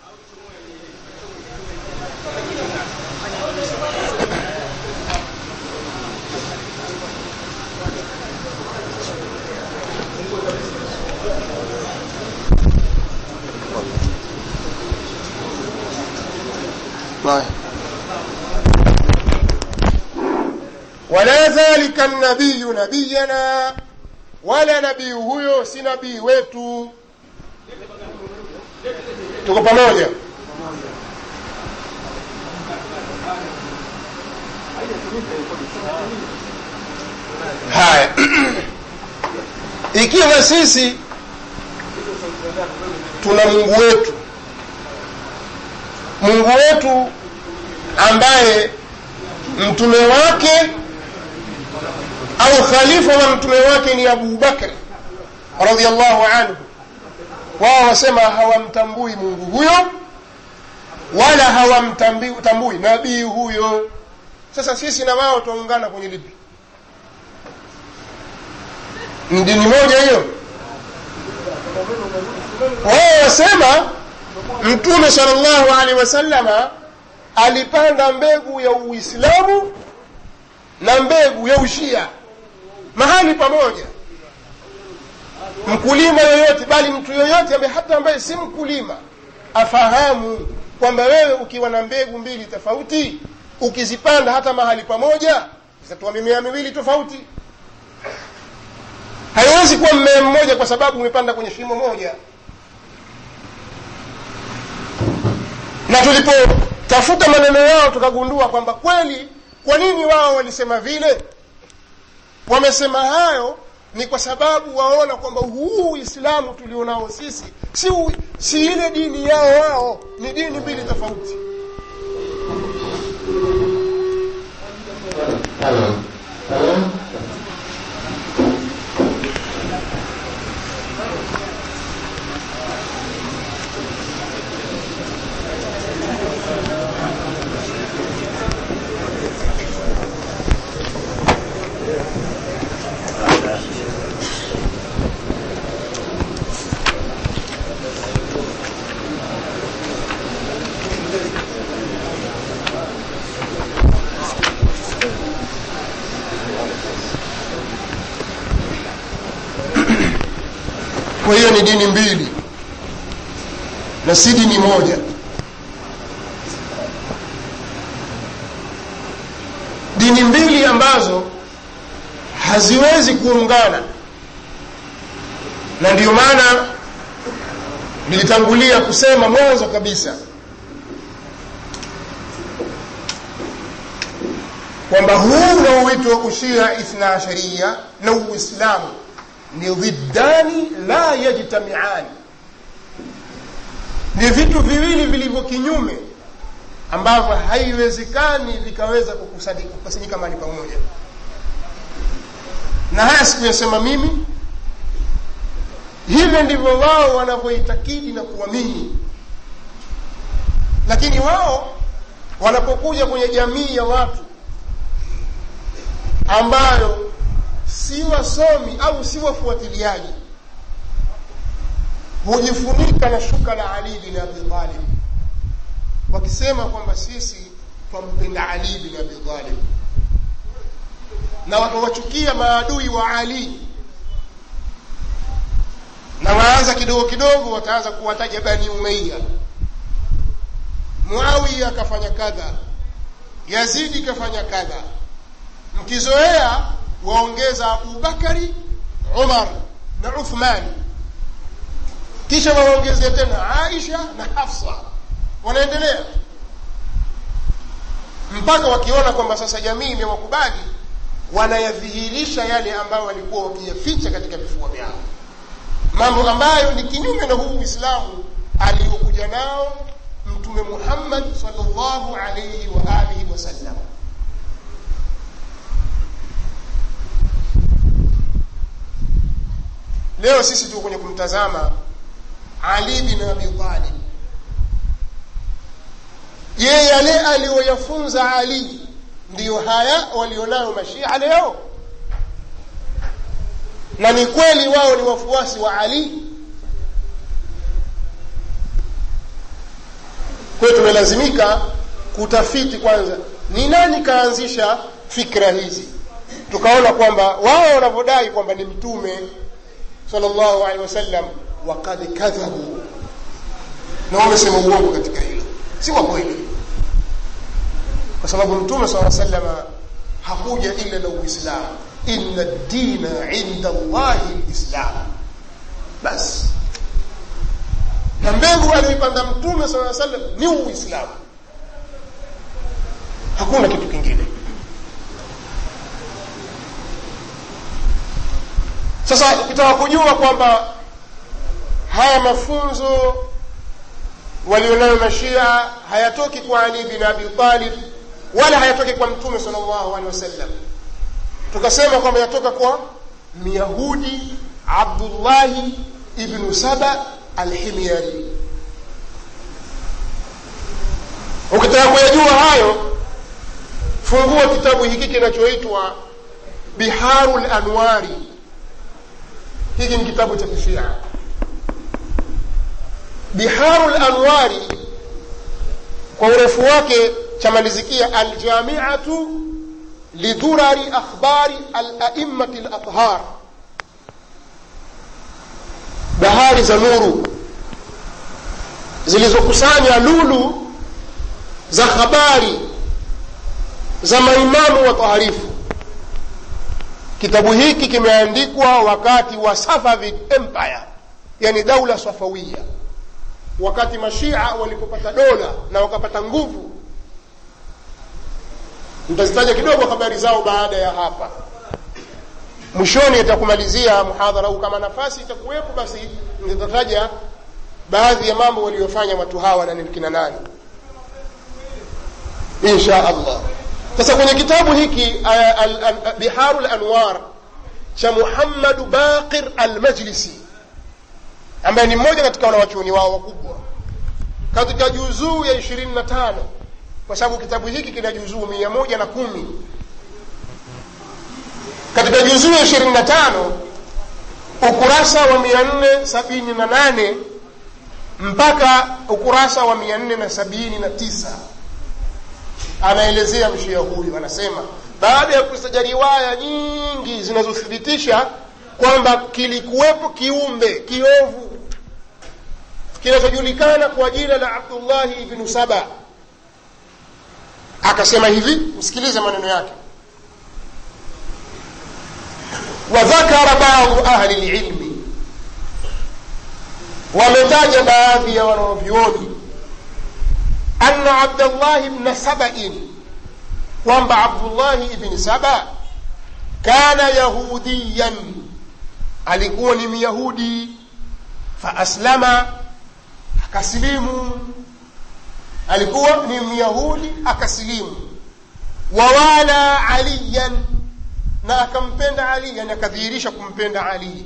طيب ولا ذلك النبي نبينا wala nabii huyo si nabii wetu tuko pamoja haya ikiwa sisi tuna mungu wetu mungu wetu ambaye mtume wake au khalifa wa mtume wake ni abu bakri radiallahu anhu wao wasema hawamtambui mungu huyo wala hawamtambui nabii huyo sasa sisi na wao twaungana kwenye lipi ni dini moja hiyo wao wasema mtume salllahu alehi wasalama alipanda mbegu ya uislamu na mbegu ya ushia mahali pamoja mkulima yoyote bali mtu yoyote ambaye hata ambaye si mkulima afahamu kwamba wewe ukiwa na mbegu mbili tofauti ukizipanda hata mahali pamoja zitatoa mimea miwili tofauti haiwezi kuwa mmea mmoja kwa sababu umepanda kwenye shimo moja na tulipotafuta maneno yao tukagundua kwamba kweli kwa nini wao walisema vile wamesema hayo ni kwa sababu waona kwamba huu uislamu tulionao sisi si, u, si ile dini yao wao ni dini mbili tofauti kwa hiyo ni dini mbili na si dini moja dini mbili ambazo haziwezi kuungana na ndiyo maana nilitangulia kusema mwanzo kabisa kwamba huu unaoitwa ushia ithna asharia na uislamu ni dhiddani la yajtamiani ni vitu viwili vilivyo kinyume ambavyo haiwezekani vikaweza kukusanyika mahali pamoja na haya sikuyasema mimi hivyo ndivyo wao wanavyoitakidi na kuamini lakini wao wanapokuja kwenye jamii ya watu ambayo si wasomi au si wafuatiliaji hujifunika na shuka la ali bin abi talib wakisema kwamba sisi twampenda ali bin abi talib na wakawachukia maadui wa ali na waanza kidogo kidogo wataanza kuwataja bani umeiya muawiya akafanya kadha yazidi kafanya kadha mkizoea waongeza abubakari umar na uthmani kisha waongeze tena aisha na hafsa wanaendelea mpaka wakiona kwamba sasa jamii imewakubali wanayadhihirisha yale ambayo walikuwa wakiyaficha katika vifua vyao mambo ambayo ni kinyume na huu uislamu aliyokuja nao mtume muhammad salllahu alaihi wa alihi wasallam leo sisi tuko kwenye kumtazama ali bin abi talib je yale aliyoyafunza ali ndiyo haya walionayo mashia leo na ni kweli wao ni wafuasi wa ali kwayo tumelazimika kutafiti kwanza ni nani kaanzisha fikra hizi tukaona kwamba wao wanavyodai kwamba ni mtume sallallahu alaihi wasallam wakad kadhabu na wamesema uongo katika hilo si kwa kweli kwa sababu mtume saa salama hakuja ila na uislamu inna dina inda llahi lislam basi na mbegu aliyoipanda mtume saa salam ni uislamu hakuna kitu kingine sasa ukitaka kujua kwamba haya mafunzo walionayo mashia hayatoki kwa ali bin abi talib wala hayatoki kwa mtume sal llahu alehi wasallam tukasema kwamba yatoka kwa myahudi abdullahi ibnu saba alhimyari ukitaka kuyajua hayo fungua kitabu hiki kinachoitwa biharu lanwari hiki ni kitabu cha kishia biharu lanwari kwa urefu wake chamalizikia aljamiatu lidhurari akhbari alaimati lathhar bahari za nuru zilizokusanya lulu za habari za maimamu wataharifu kitabu hiki kimeandikwa wakati wa safavid empire yani daula safawia wakati mashia walipopata dola na wakapata nguvu nitazitaja kidogo habari zao baada ya hapa mwishoni itakumalizia muhadhara huu kama nafasi itakuwepo basi nitataja baadhi ya mambo waliyofanya watu hawa na kina nani insha allah sasa kwenye kitabu hiki biharu lanwar cha muhammadu baqir almajlisi ambaye ni mmoja katika wanawachuoni wao wakubwa katika juzuu ya ishirini na tano kwa sababu kitabu hiki kina juzuu mia moja na kumi katika juzuu ya ishirini na tano ukurasa wa mia nne sabini na nane mpaka ukurasa wa mia nne na sabini na tisa anaelezea mshia huyu anasema baada ya kusaja riwaya nyingi zinazothibitisha kwamba kilikuwepo kiumbe kiovu kinachojulikana kwa jina la abdullahi ibnu saba akasema hivi msikilize maneno yake wadhakara badu ahli lilmi wametaja baadhi ya wanaovyuoni anna abdallahi bna sabain kwamba abdullahi ibni saba kana yahudiyan alikuwa ni myahudi faaslama akasilimu alikuwa ni myahudi akasilimu wawala aliyan na akampenda ali yani akadhihirisha kumpenda ali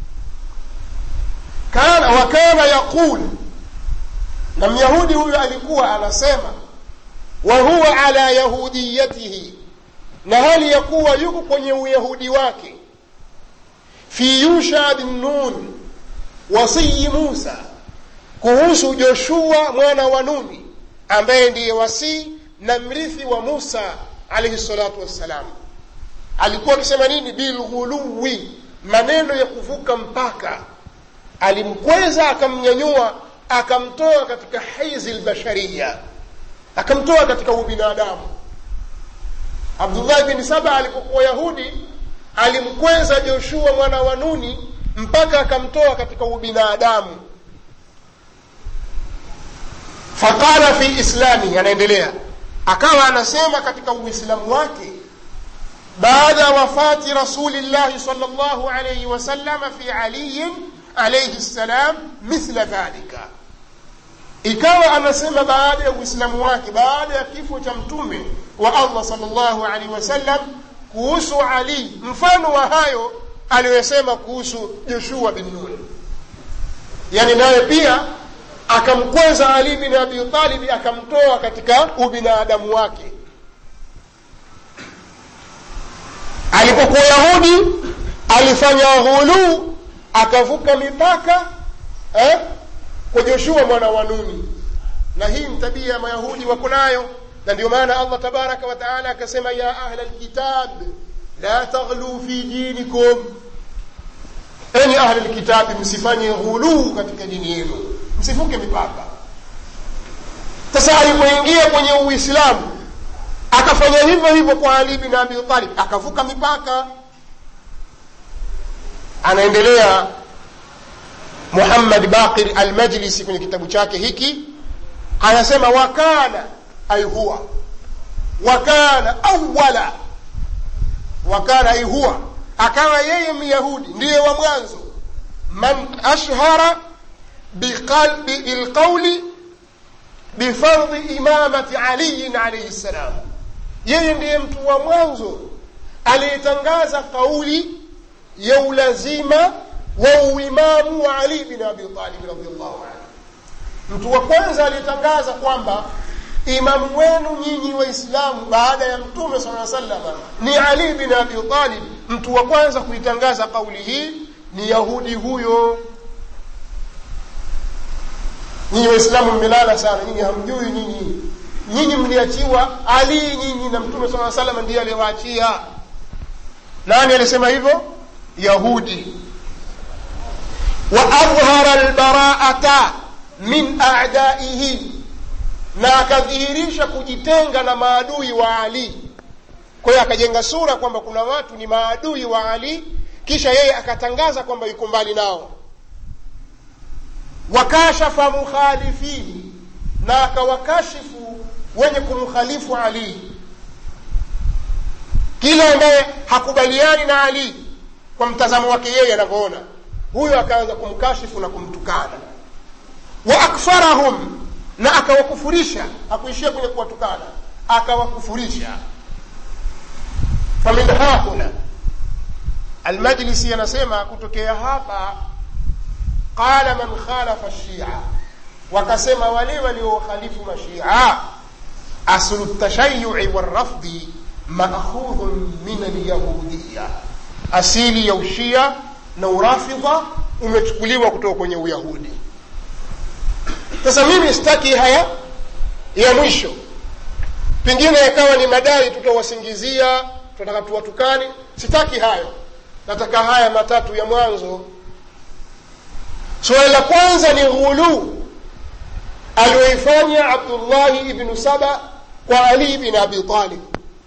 kana wa kana yaqul na myahudi huyo alikuwa anasema wa huwa ala yahudiyatihi na hali ya kuwa yuko kwenye uyahudi wake fi yusha bin nun wasiyi musa kuhusu joshua mwana wa nuni ambaye ndiye wasii na mrithi wa musa alaihi salatu wassalam alikuwa akisema nini bilghuluwi maneno ya kuvuka mpaka alimkweza akamnyanyua akamtoa katika haizi lbashariya akamtoa katika ubinadamu abdullahi bin saba alipokuwa yahudi alimkweza joshua mwana wa nuni mpaka akamtoa katika ubinadamu faqala fi islami anaendelea akawa anasema katika uislamu wake baada ya wafati rasulillahi sal llahu alaihi wasalama fi aliyin alaihi ssalam mithla dhalika ikawa anasema baada ya uislamu wake baada ya kifo cha mtume wa allah sal llahu alaihi wasallam kuhusu ali mfano wa hayo aliyosema kuhusu joshua bin nun yani naye pia akamkweza ali bin abi talibi akamtoa katika ubinadamu wake alipokuwa yahudi alifanya ghuluu akavuka mipaka eh, kwa joshua mwana wa nuni na hii ni tabia ya mayahudi wako nayo na ndio maana allah tabaraka wa taala akasema ya ahla lkitab la taghluu fi dinikum enyi ahli lkitabi msifanye ghuluu katika dini yenu msivuke mipaka sasa alipoingia kwenye uislamu akafanya hivyo hivyo kwa ali bin abi talib akavuka mipaka anaendelea muhammad baqir almajlisi kwenye kitabu chake hiki anasema wakana ay huwa wakana awala wakana ay huwa akawa yeye myahudi ndiye wa mwanzo man ashhara bilqauli bifardhi imamati aliyin alaihi ssalam yeye ndiye mtu wa mwanzo aliyetangaza kauli ya ulazima wa uimamu wa ali bin abi talib radiallahu anhu mtu wa kwanza aliyetangaza kwamba imamu wenu nyinyi waislamu baada ya mtume saa salama ni ali bin abi talib mtu wa kwanza kuitangaza kauli hii ni yahudi huyo nyinyi waislamu mmelala sana nyinyi hamjui nyinyi nyinyi mliachiwa ali nyinyi na mtume saa salama ndiye aliyewaachia nani alisema hivyo yahudi wa adhhara lbaraata min adaihi na akadhihirisha kujitenga na maadui wa ali kwa hiyo akajenga sura kwamba kuna watu ni maadui wa ali kisha yeye akatangaza kwamba yuko mbali nao wakashafa mukhalifihi na akawakashifu wenye kumkhalifu ali kila ambaye hakubaliani na ali kwa mtazamo wake yeye anavyoona huyo akaanza kumkashifu na kumtukana wa akfarahum na akawakufurisha hakuishia kwenye kuwatukana akawakufurisha famin hahuna almajlisi anasema kutokea hapa qala man khalafa shia wakasema wale waliokhalifu mashia aslu ltashayui walrafdi maakhudhun min alyahudiya asili ya ushia na urafidha umechukuliwa kutoka kwenye uyahudi sasa mimi sitaki haya ya mwisho pengine yakawa ni madai tutawasingizia tunataka tuwatukani sitaki hayo nataka haya matatu ya mwanzo suala la kwanza ni ghuluu aliyoifanya abdullahi ibnu saba kwa ali bin abi talib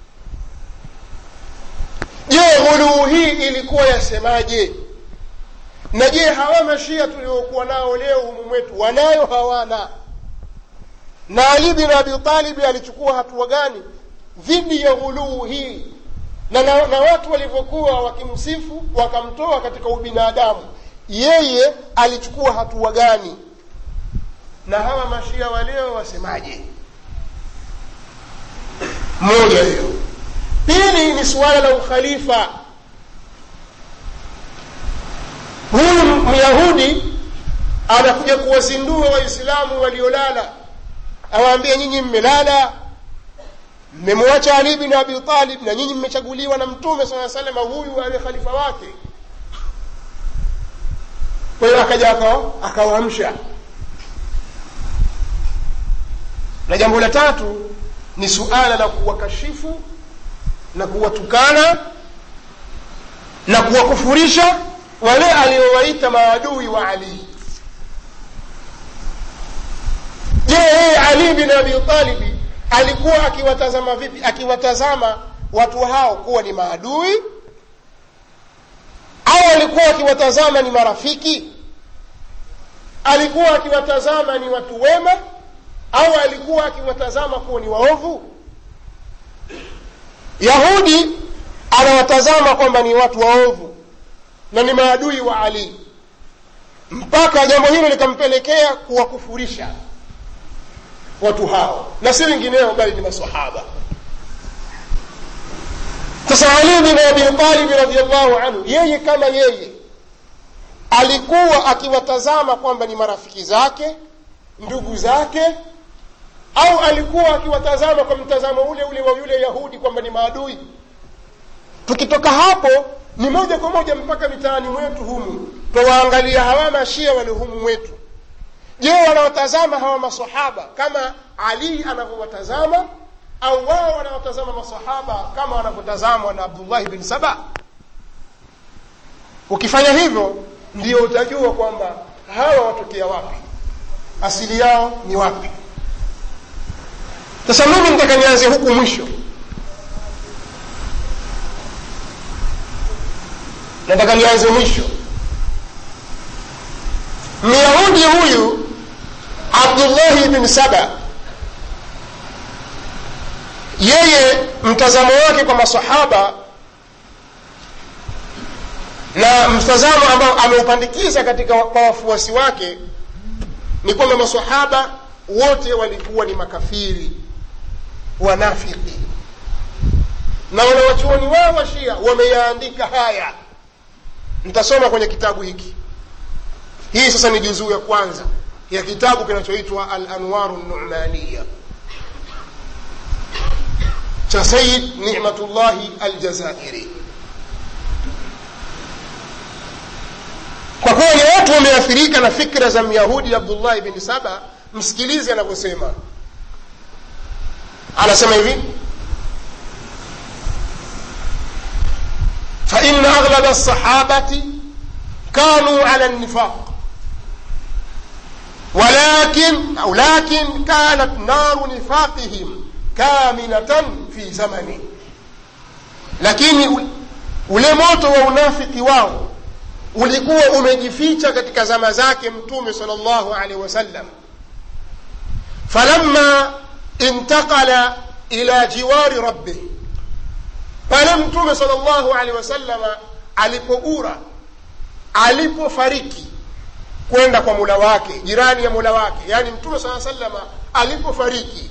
je ghuluu hii ilikuwa yasemaje na je hawa mashia tuliokuwa nao leo humu mwetu wanayo hawana na ali bin abi talibi alichukua hatua gani dhidi ya ghuluu hii na, na, na watu walivyokuwa wakimsifu wakamtoa katika ubinadamu yeye alichukua hatua gani na hawa mashia waleo wasemaje moja hiyo pili ni suala la ukhalifa huyu myahudi anakuja kuwazindua waislamu waliolala awaambie nyinyi mmelala mmemwacha ali bin abi talib na nyinyi mmechaguliwa na mtume saa salama huyu awe khalifa wake kwa hiyo akaja akawaamsha na jambo la tatu ni suala la kuwakashifu na kuwatukana na kuwakufurisha wale aliowaita maadui wa ali je yeye ali bin abi talibi alikuwa akiwatazama vipi akiwatazama watu hao kuwa ni maadui au alikuwa akiwatazama ni marafiki alikuwa akiwatazama ni watu wema au alikuwa akiwatazama kuwa ni waovu yahudi anawatazama kwamba ni watu waovu na ni maadui wa ali mpaka jambo hilo likampelekea kuwakufurisha watu hao na si wengineo bali ni masahaba sasa ali bin abi talibi radiallahu anhu yeye kama yeye alikuwa akiwatazama kwamba ni marafiki zake ndugu zake au alikuwa akiwatazama kwa mtazamo ule ule wa yule yahudi kwamba ni maadui tukitoka hapo ni moja kwa moja mpaka mitaani mwetu humu twawaangalia hawa mashia wali humu mwetu je wanawatazama hawa masahaba kama ali anavyowatazama au wao wanawatazama masahaba kama wanavyotazamwa na abdullahi bin saba ukifanya hivyo ndio utajua kwamba hawa watokea wapi asili yao ni wapi sasa mimi nitaka nianze huku mwisho nataka nianze mwisho myahudi huyu abdullahi bin saba yeye mtazamo wake kwa masahaba na mtazamo ambao ameupandikiza katika kwa wafuasi wake ni kwamba masahaba wote walikuwa ni makafiri wanafiki na wanawachuoni wao wa shia wameyaandika haya nitasoma kwenye kitabu hiki hii sasa ni juzuu ya kwanza ya kitabu kinachoitwa alanwaru numaniya cha sayid nimatullahi aljazairi kwa kuwa ni watu wameathirika na fikra za myahudi abdullahi bin saba msikilize anavyosema anasema hivi فإن أغلب الصحابة كانوا على النفاق ولكن أو لكن كانت نار نفاقهم كامنة في زمنه lakini ule moto wa unafiki wao ulikuwa umejificha katika zama zake mtume sal llahu alehi wasallam falamma intaqala ila jiwari rabbih pale mtume sal llahu alehi wasalama alipogura alipofariki kwenda kwa mula wake jirani ya mula wake yaani mtume saa salama alipofariki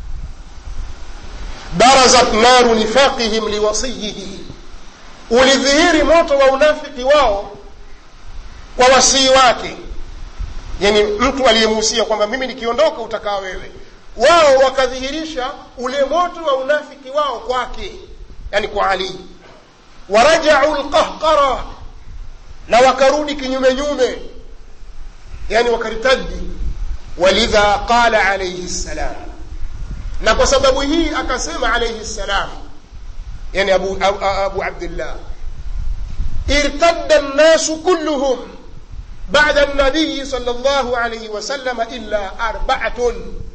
barazat naru nifaqihim liwasiyihi ulidhihiri moto wa unafiki wao kwa wasii wake yani mtu aliyemuhusia kwamba mimi nikiondoka utakaa wewe wao wakadhihirisha ule moto wa unafiki wao kwake yani kwa ali warajau lqahqara na wakarudi kinyume nyume yani wakaritadi walidha qala alaihi ssalam na kwa sababu hii akasema alaihi ssalam yani abu, abu, abu abdillah irtadda nnasu kulluhum بعد النبي صلى الله عليه وسلم إلا أربعة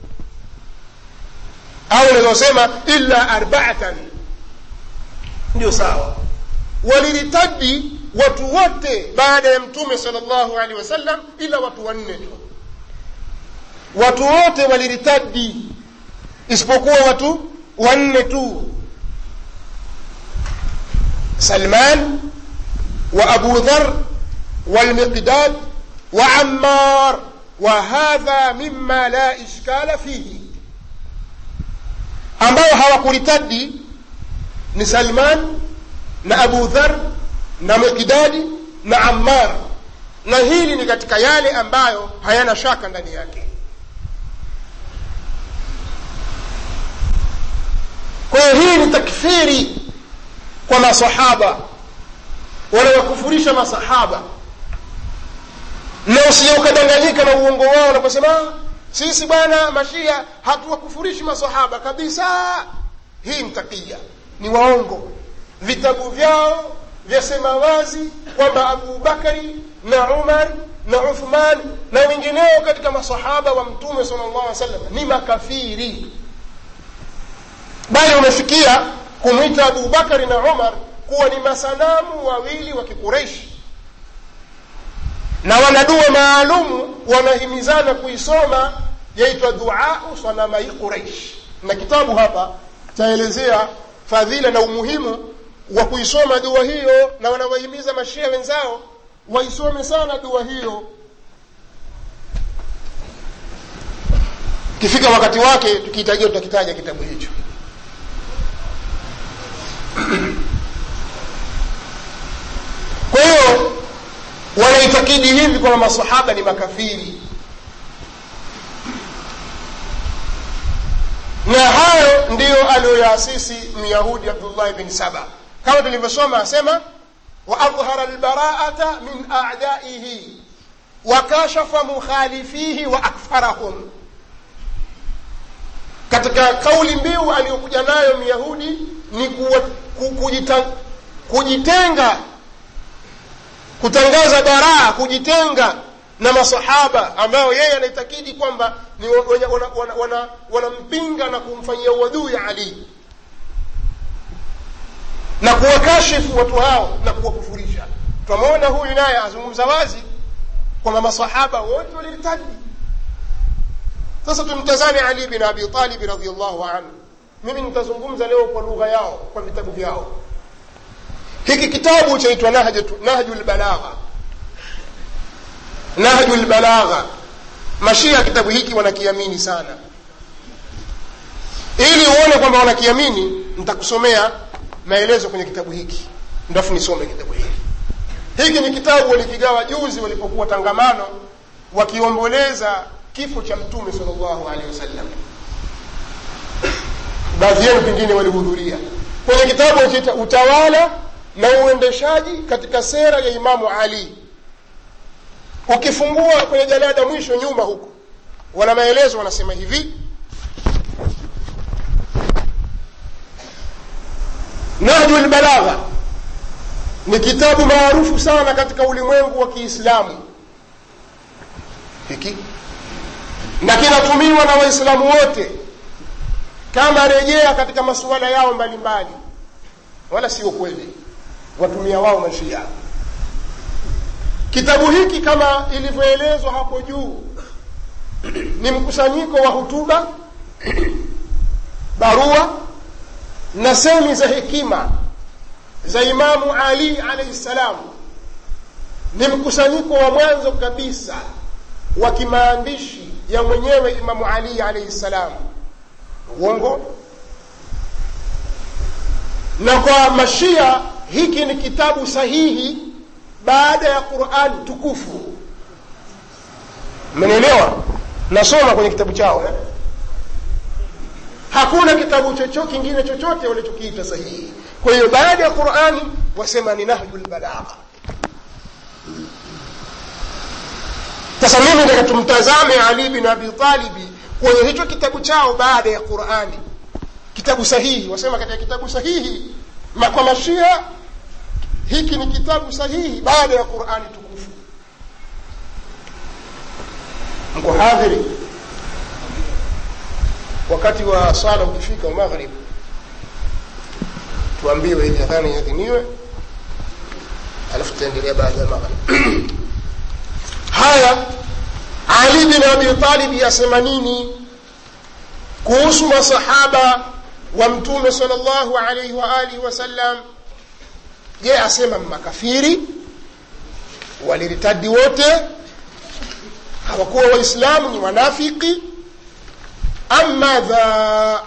أو نزosema إلا أربعة ndio sawa waliritadi watu wote baada ya mtume sal llahu alehi wasallam ila watu wanne tu watu wote waliritadi isipokuwa watu wanne tu salman wa abu dhar والمقداد وعمار wa hadha mima la ishkala fihi ambao hawakuritadi ni salman na abu dhar na miqdadi na ammar na hili ni katika yale ambayo hayana shaka ndani yake kwa hiyo hii ni takfiri kwa masahaba wanawakufurisha masahaba na usije ukadanganyika na uongo wao wanaposema sisi bwana mashia hatuwakufurishi masahaba kabisa hii mtakia ni waongo vitabu vyao vyasema wazi kwamba abubakari na umar na uthman na wengineo katika masahaba wa mtume sala llahu alih wasallam ni makafiri bali umefikia kumwita abubakari na umar kuwa ni masanamu wawili wa kikureishi na wana dua maalumu wanahimizana kuisoma yaitwa duau sanamai quraish na kitabu hapa chaelezea fadhila na umuhimu wa kuisoma dua hiyo na wanawahimiza mashia wenzao waisome sana dua hiyo kifika wakati wake tukihitajia tutakitaja kitabu hicho kwa hiyo wanaitakidi hivi kwamba masahaba ni makafiri na hayo ndiyo aliyoyaasisi myahudi abdullahi bin saba kama tulivyosoma asema waadhhara lbaraata min adaihi wakashafa mukhalifihi wa akfarahum katika kauli mbiu aliyokuja nayo myahudi ni kuwa, ku, kujita, kujitenga kutangaza baraa kujitenga na masahaba ambao yeye anaitakidi kwamba ni wanampinga wana, wana, wana, wana na kumfanyia uadui ali na kuwakashifu watu hao na kuwakufurisha twamwona huyu naye azungumza wazi kwamba masahaba wote walirtadi sasa tumtazame ali bin abi talibi radiallahu anhu mimi nitazungumza leo kwa lugha yao kwa vitabu vyao hiki kitabu chaitwa nahju lbalagha nahju lbalagha mashia kitabu hiki wanakiamini sana ili uone kwamba wanakiamini nitakusomea maelezo kwenye kitabu hiki ndafu nisome kitabu hiki hiki ni kitabu walikigawa juzi walipokuwa tangamano wakiomboleza kifo cha mtume sal llahu alehi wasallam baadhi yenu pengine walihudhuria kwenye kitabu chaita utawala na uendeshaji katika sera ya imamu ali ukifungua kwenye jalada mwisho nyuma huko wana maelezo wanasema hivi nahju lbalagha ni kitabu maarufu sana katika ulimwengu wa kiislamu hiki na kinatumiwa na waislamu wote kama rejea katika masuala yao mbalimbali mbali. wala sio kweli watumia wao mashia kitabu hiki kama ilivyoelezwa hapo juu ni mkusanyiko wa hutuba barua na semi za hekima za imamu ali alaihi ssalam ni mkusanyiko wa mwanzo kabisa wa kimaandishi ya mwenyewe imamu ali alaihi ssalam uongo na kwa mashia hiki ni kitabu sahihi baada ya qurani tukufu mmenielewa nasoma kwenye kitabu chao eh? hakuna kitabu chocho kingine chochote walichokiita sahihi kwa hiyo baada ya qurani wasema ni nahju lbalagha sasa mimi nataka tumtazame ali bin abi talibi kwenye hicho kitabu chao baada ya qurani kitabu sahihi wasema katika kitabu sahihi ma kwa mashia hiki ni kitabu sahihi baada ya qurani tukufu mko hadhiri wakati wa sala ukifika wa maghrib tuambiwe ili adhani iadhiniwe alafu tutaendelea baada ya maghrib haya ali bin abi talib asema nini kuhusu masahaba wa mtume sal llahu alaihi wa alihi wasallam je asema makafiri waliritadi wote hawakuwa waislamu ni wanafiki am madha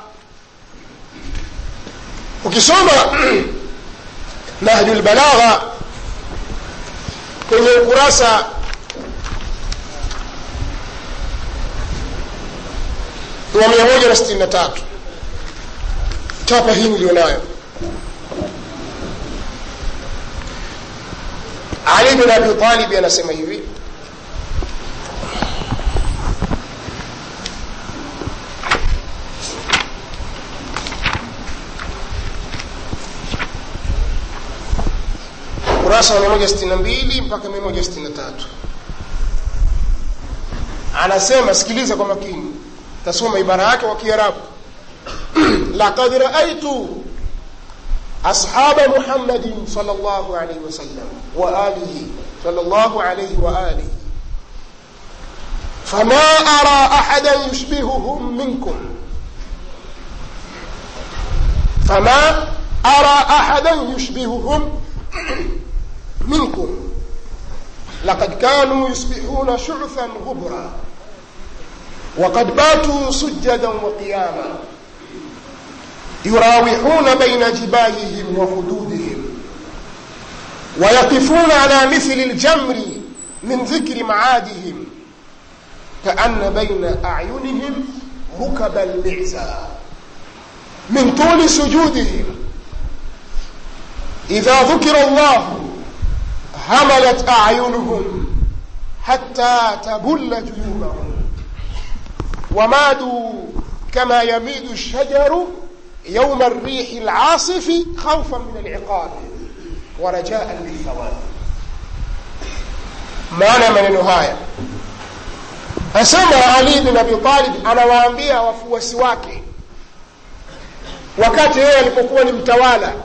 ukisoma nahju lbalagha kwenye ukurasa wa mia moja na sitini na tatu chapa hii niliyonayo ali bin abi talibi anasema hivi ukurasa wa 162 mpaka 163 anasema sikiliza kwa makini tasoma ibara yake kwa kiarabu laqad raaitu ashaba muhammadin sal llahu alaihi wasallam wa alihi sal llahu alaihi wa alihi fama ara ahadan yushbihuhum minkum fama ara ahadan yushbihuhum منكم لقد كانوا يصبحون شعثا غبرا وقد باتوا سجدا وقياما يراوحون بين جباههم وخدودهم ويقفون على مثل الجمر من ذكر معادهم كأن بين أعينهم ركب المعزى من طول سجودهم إذا ذكر الله هملت أعينهم حتى تبل جيوبهم ومادوا كما يميد الشجر يوم الريح العاصف خوفا من العقاب ورجاء للثواب maana maneno haya asema ali bin abi talib anawaambia wafuasi wake wakati yeye alipokuwa ni mtawala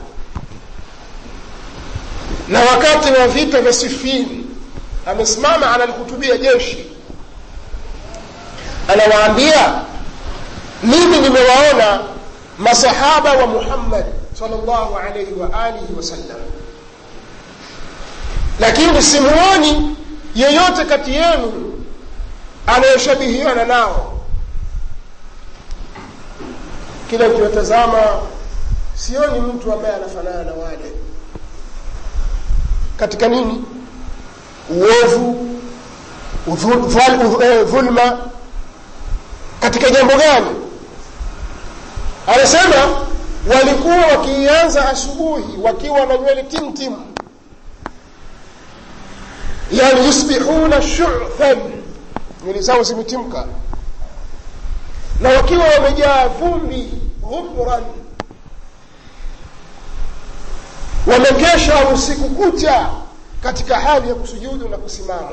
na wakati wa vita vya sifini amesimama analihutubia jeshi anawaambia mimi nimewaona masahaba wa muhammad salllahu alaihi wa alihi wasallam lakini simuoni yeyote kati yenu anayeshabihiana nao kila ukiwatazama sioni mtu ambaye anafanana na wale katika nini uovu dhulma katika jambo gani anasema walikuwa wakianza asubuhi wakiwa na nywele timtim yani yusbihuna shuthan nywele zao zimetimka na wakiwa wamejaa vumbi ghubran wamekesha usiku kucha katika hali ya kusujudu na kusimama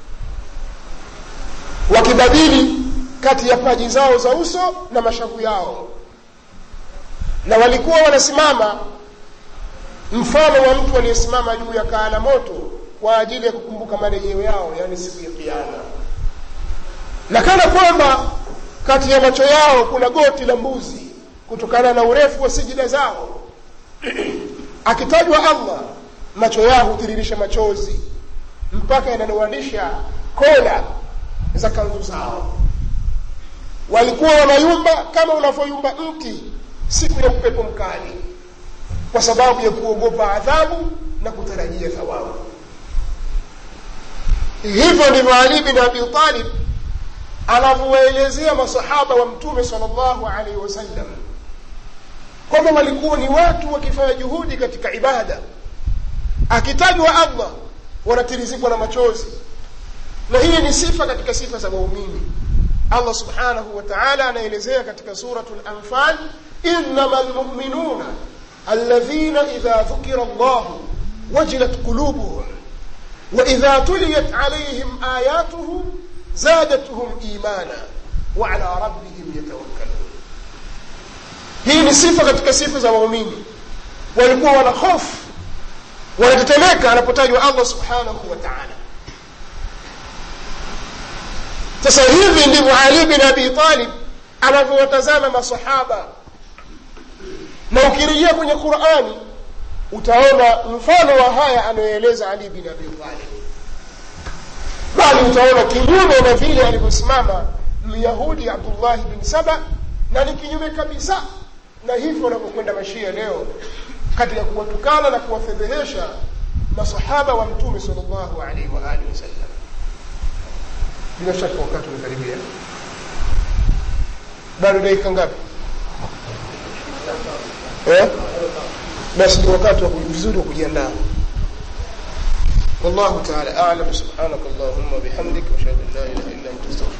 wakibadili kati ya paji zao za uso na mashavu yao na walikuwa wanasimama mfano wa mtu aliyesimama juu ya kaa la moto kwa ajili ya kukumbuka marejeo yao yaani siku ya kiama na kana kwamba kati ya macho yao kuna goti la mbuzi kutokana na urefu wa sijida zao akitajwa allah macho yao hutiririsha machozi mpaka yanalowanisha kola za kanzu zao walikuwa wanayumba kama unavyoyumba mti siku ya upepo mkali kwa sababu ya kuogopa adhabu na kutarajia thawabu hivyo ndivyo ali bin abi talib anavyowaelezea masahaba wa mtume sal llahu alaihi wasallam kwamba walikuwa ni watu wakifanya juhudi katika ibada akitajwa allah wanatirizikwa na machozi na hii ni sifa katika sifa za waumini allah subhanahu wa taala anaelezea katika suratu lanfal inama lmuminuna alladhina idha dhukira llahu wajilat qulubuhum waidha tuliyat alaihim ayatuhu zadatuhum imana waala rabbihim yatawakkalun hii ni sifa katika sifa za waumini walikuwa wana hofu wanatetemeka anapotajwa allah subhanahu wa taala sasa hivi ndivyo ali bin abi talib anavyowatazama masahaba na ukirejea kwenye qurani utaona mfano wa haya anayoeleza ali bin abi talib bali utaona kinyume na vile alivyosimama myahudi abdullahi bin saba na ni kinyume kabisa na hivyo wanavyokwenda mashia leo katika kuwatukana na kuwafedhehesha masahaba wa mtume sal llahu alaihi waalihi wasallam bila shaka wakati umekaribia bado dakika ngapi eh? basi ni wakati wa vizuri wa kujiandaa والله تعالى أعلم سبحانك اللهم وبحمدك وأشهد أن لا إله إلا أنت أستغفرك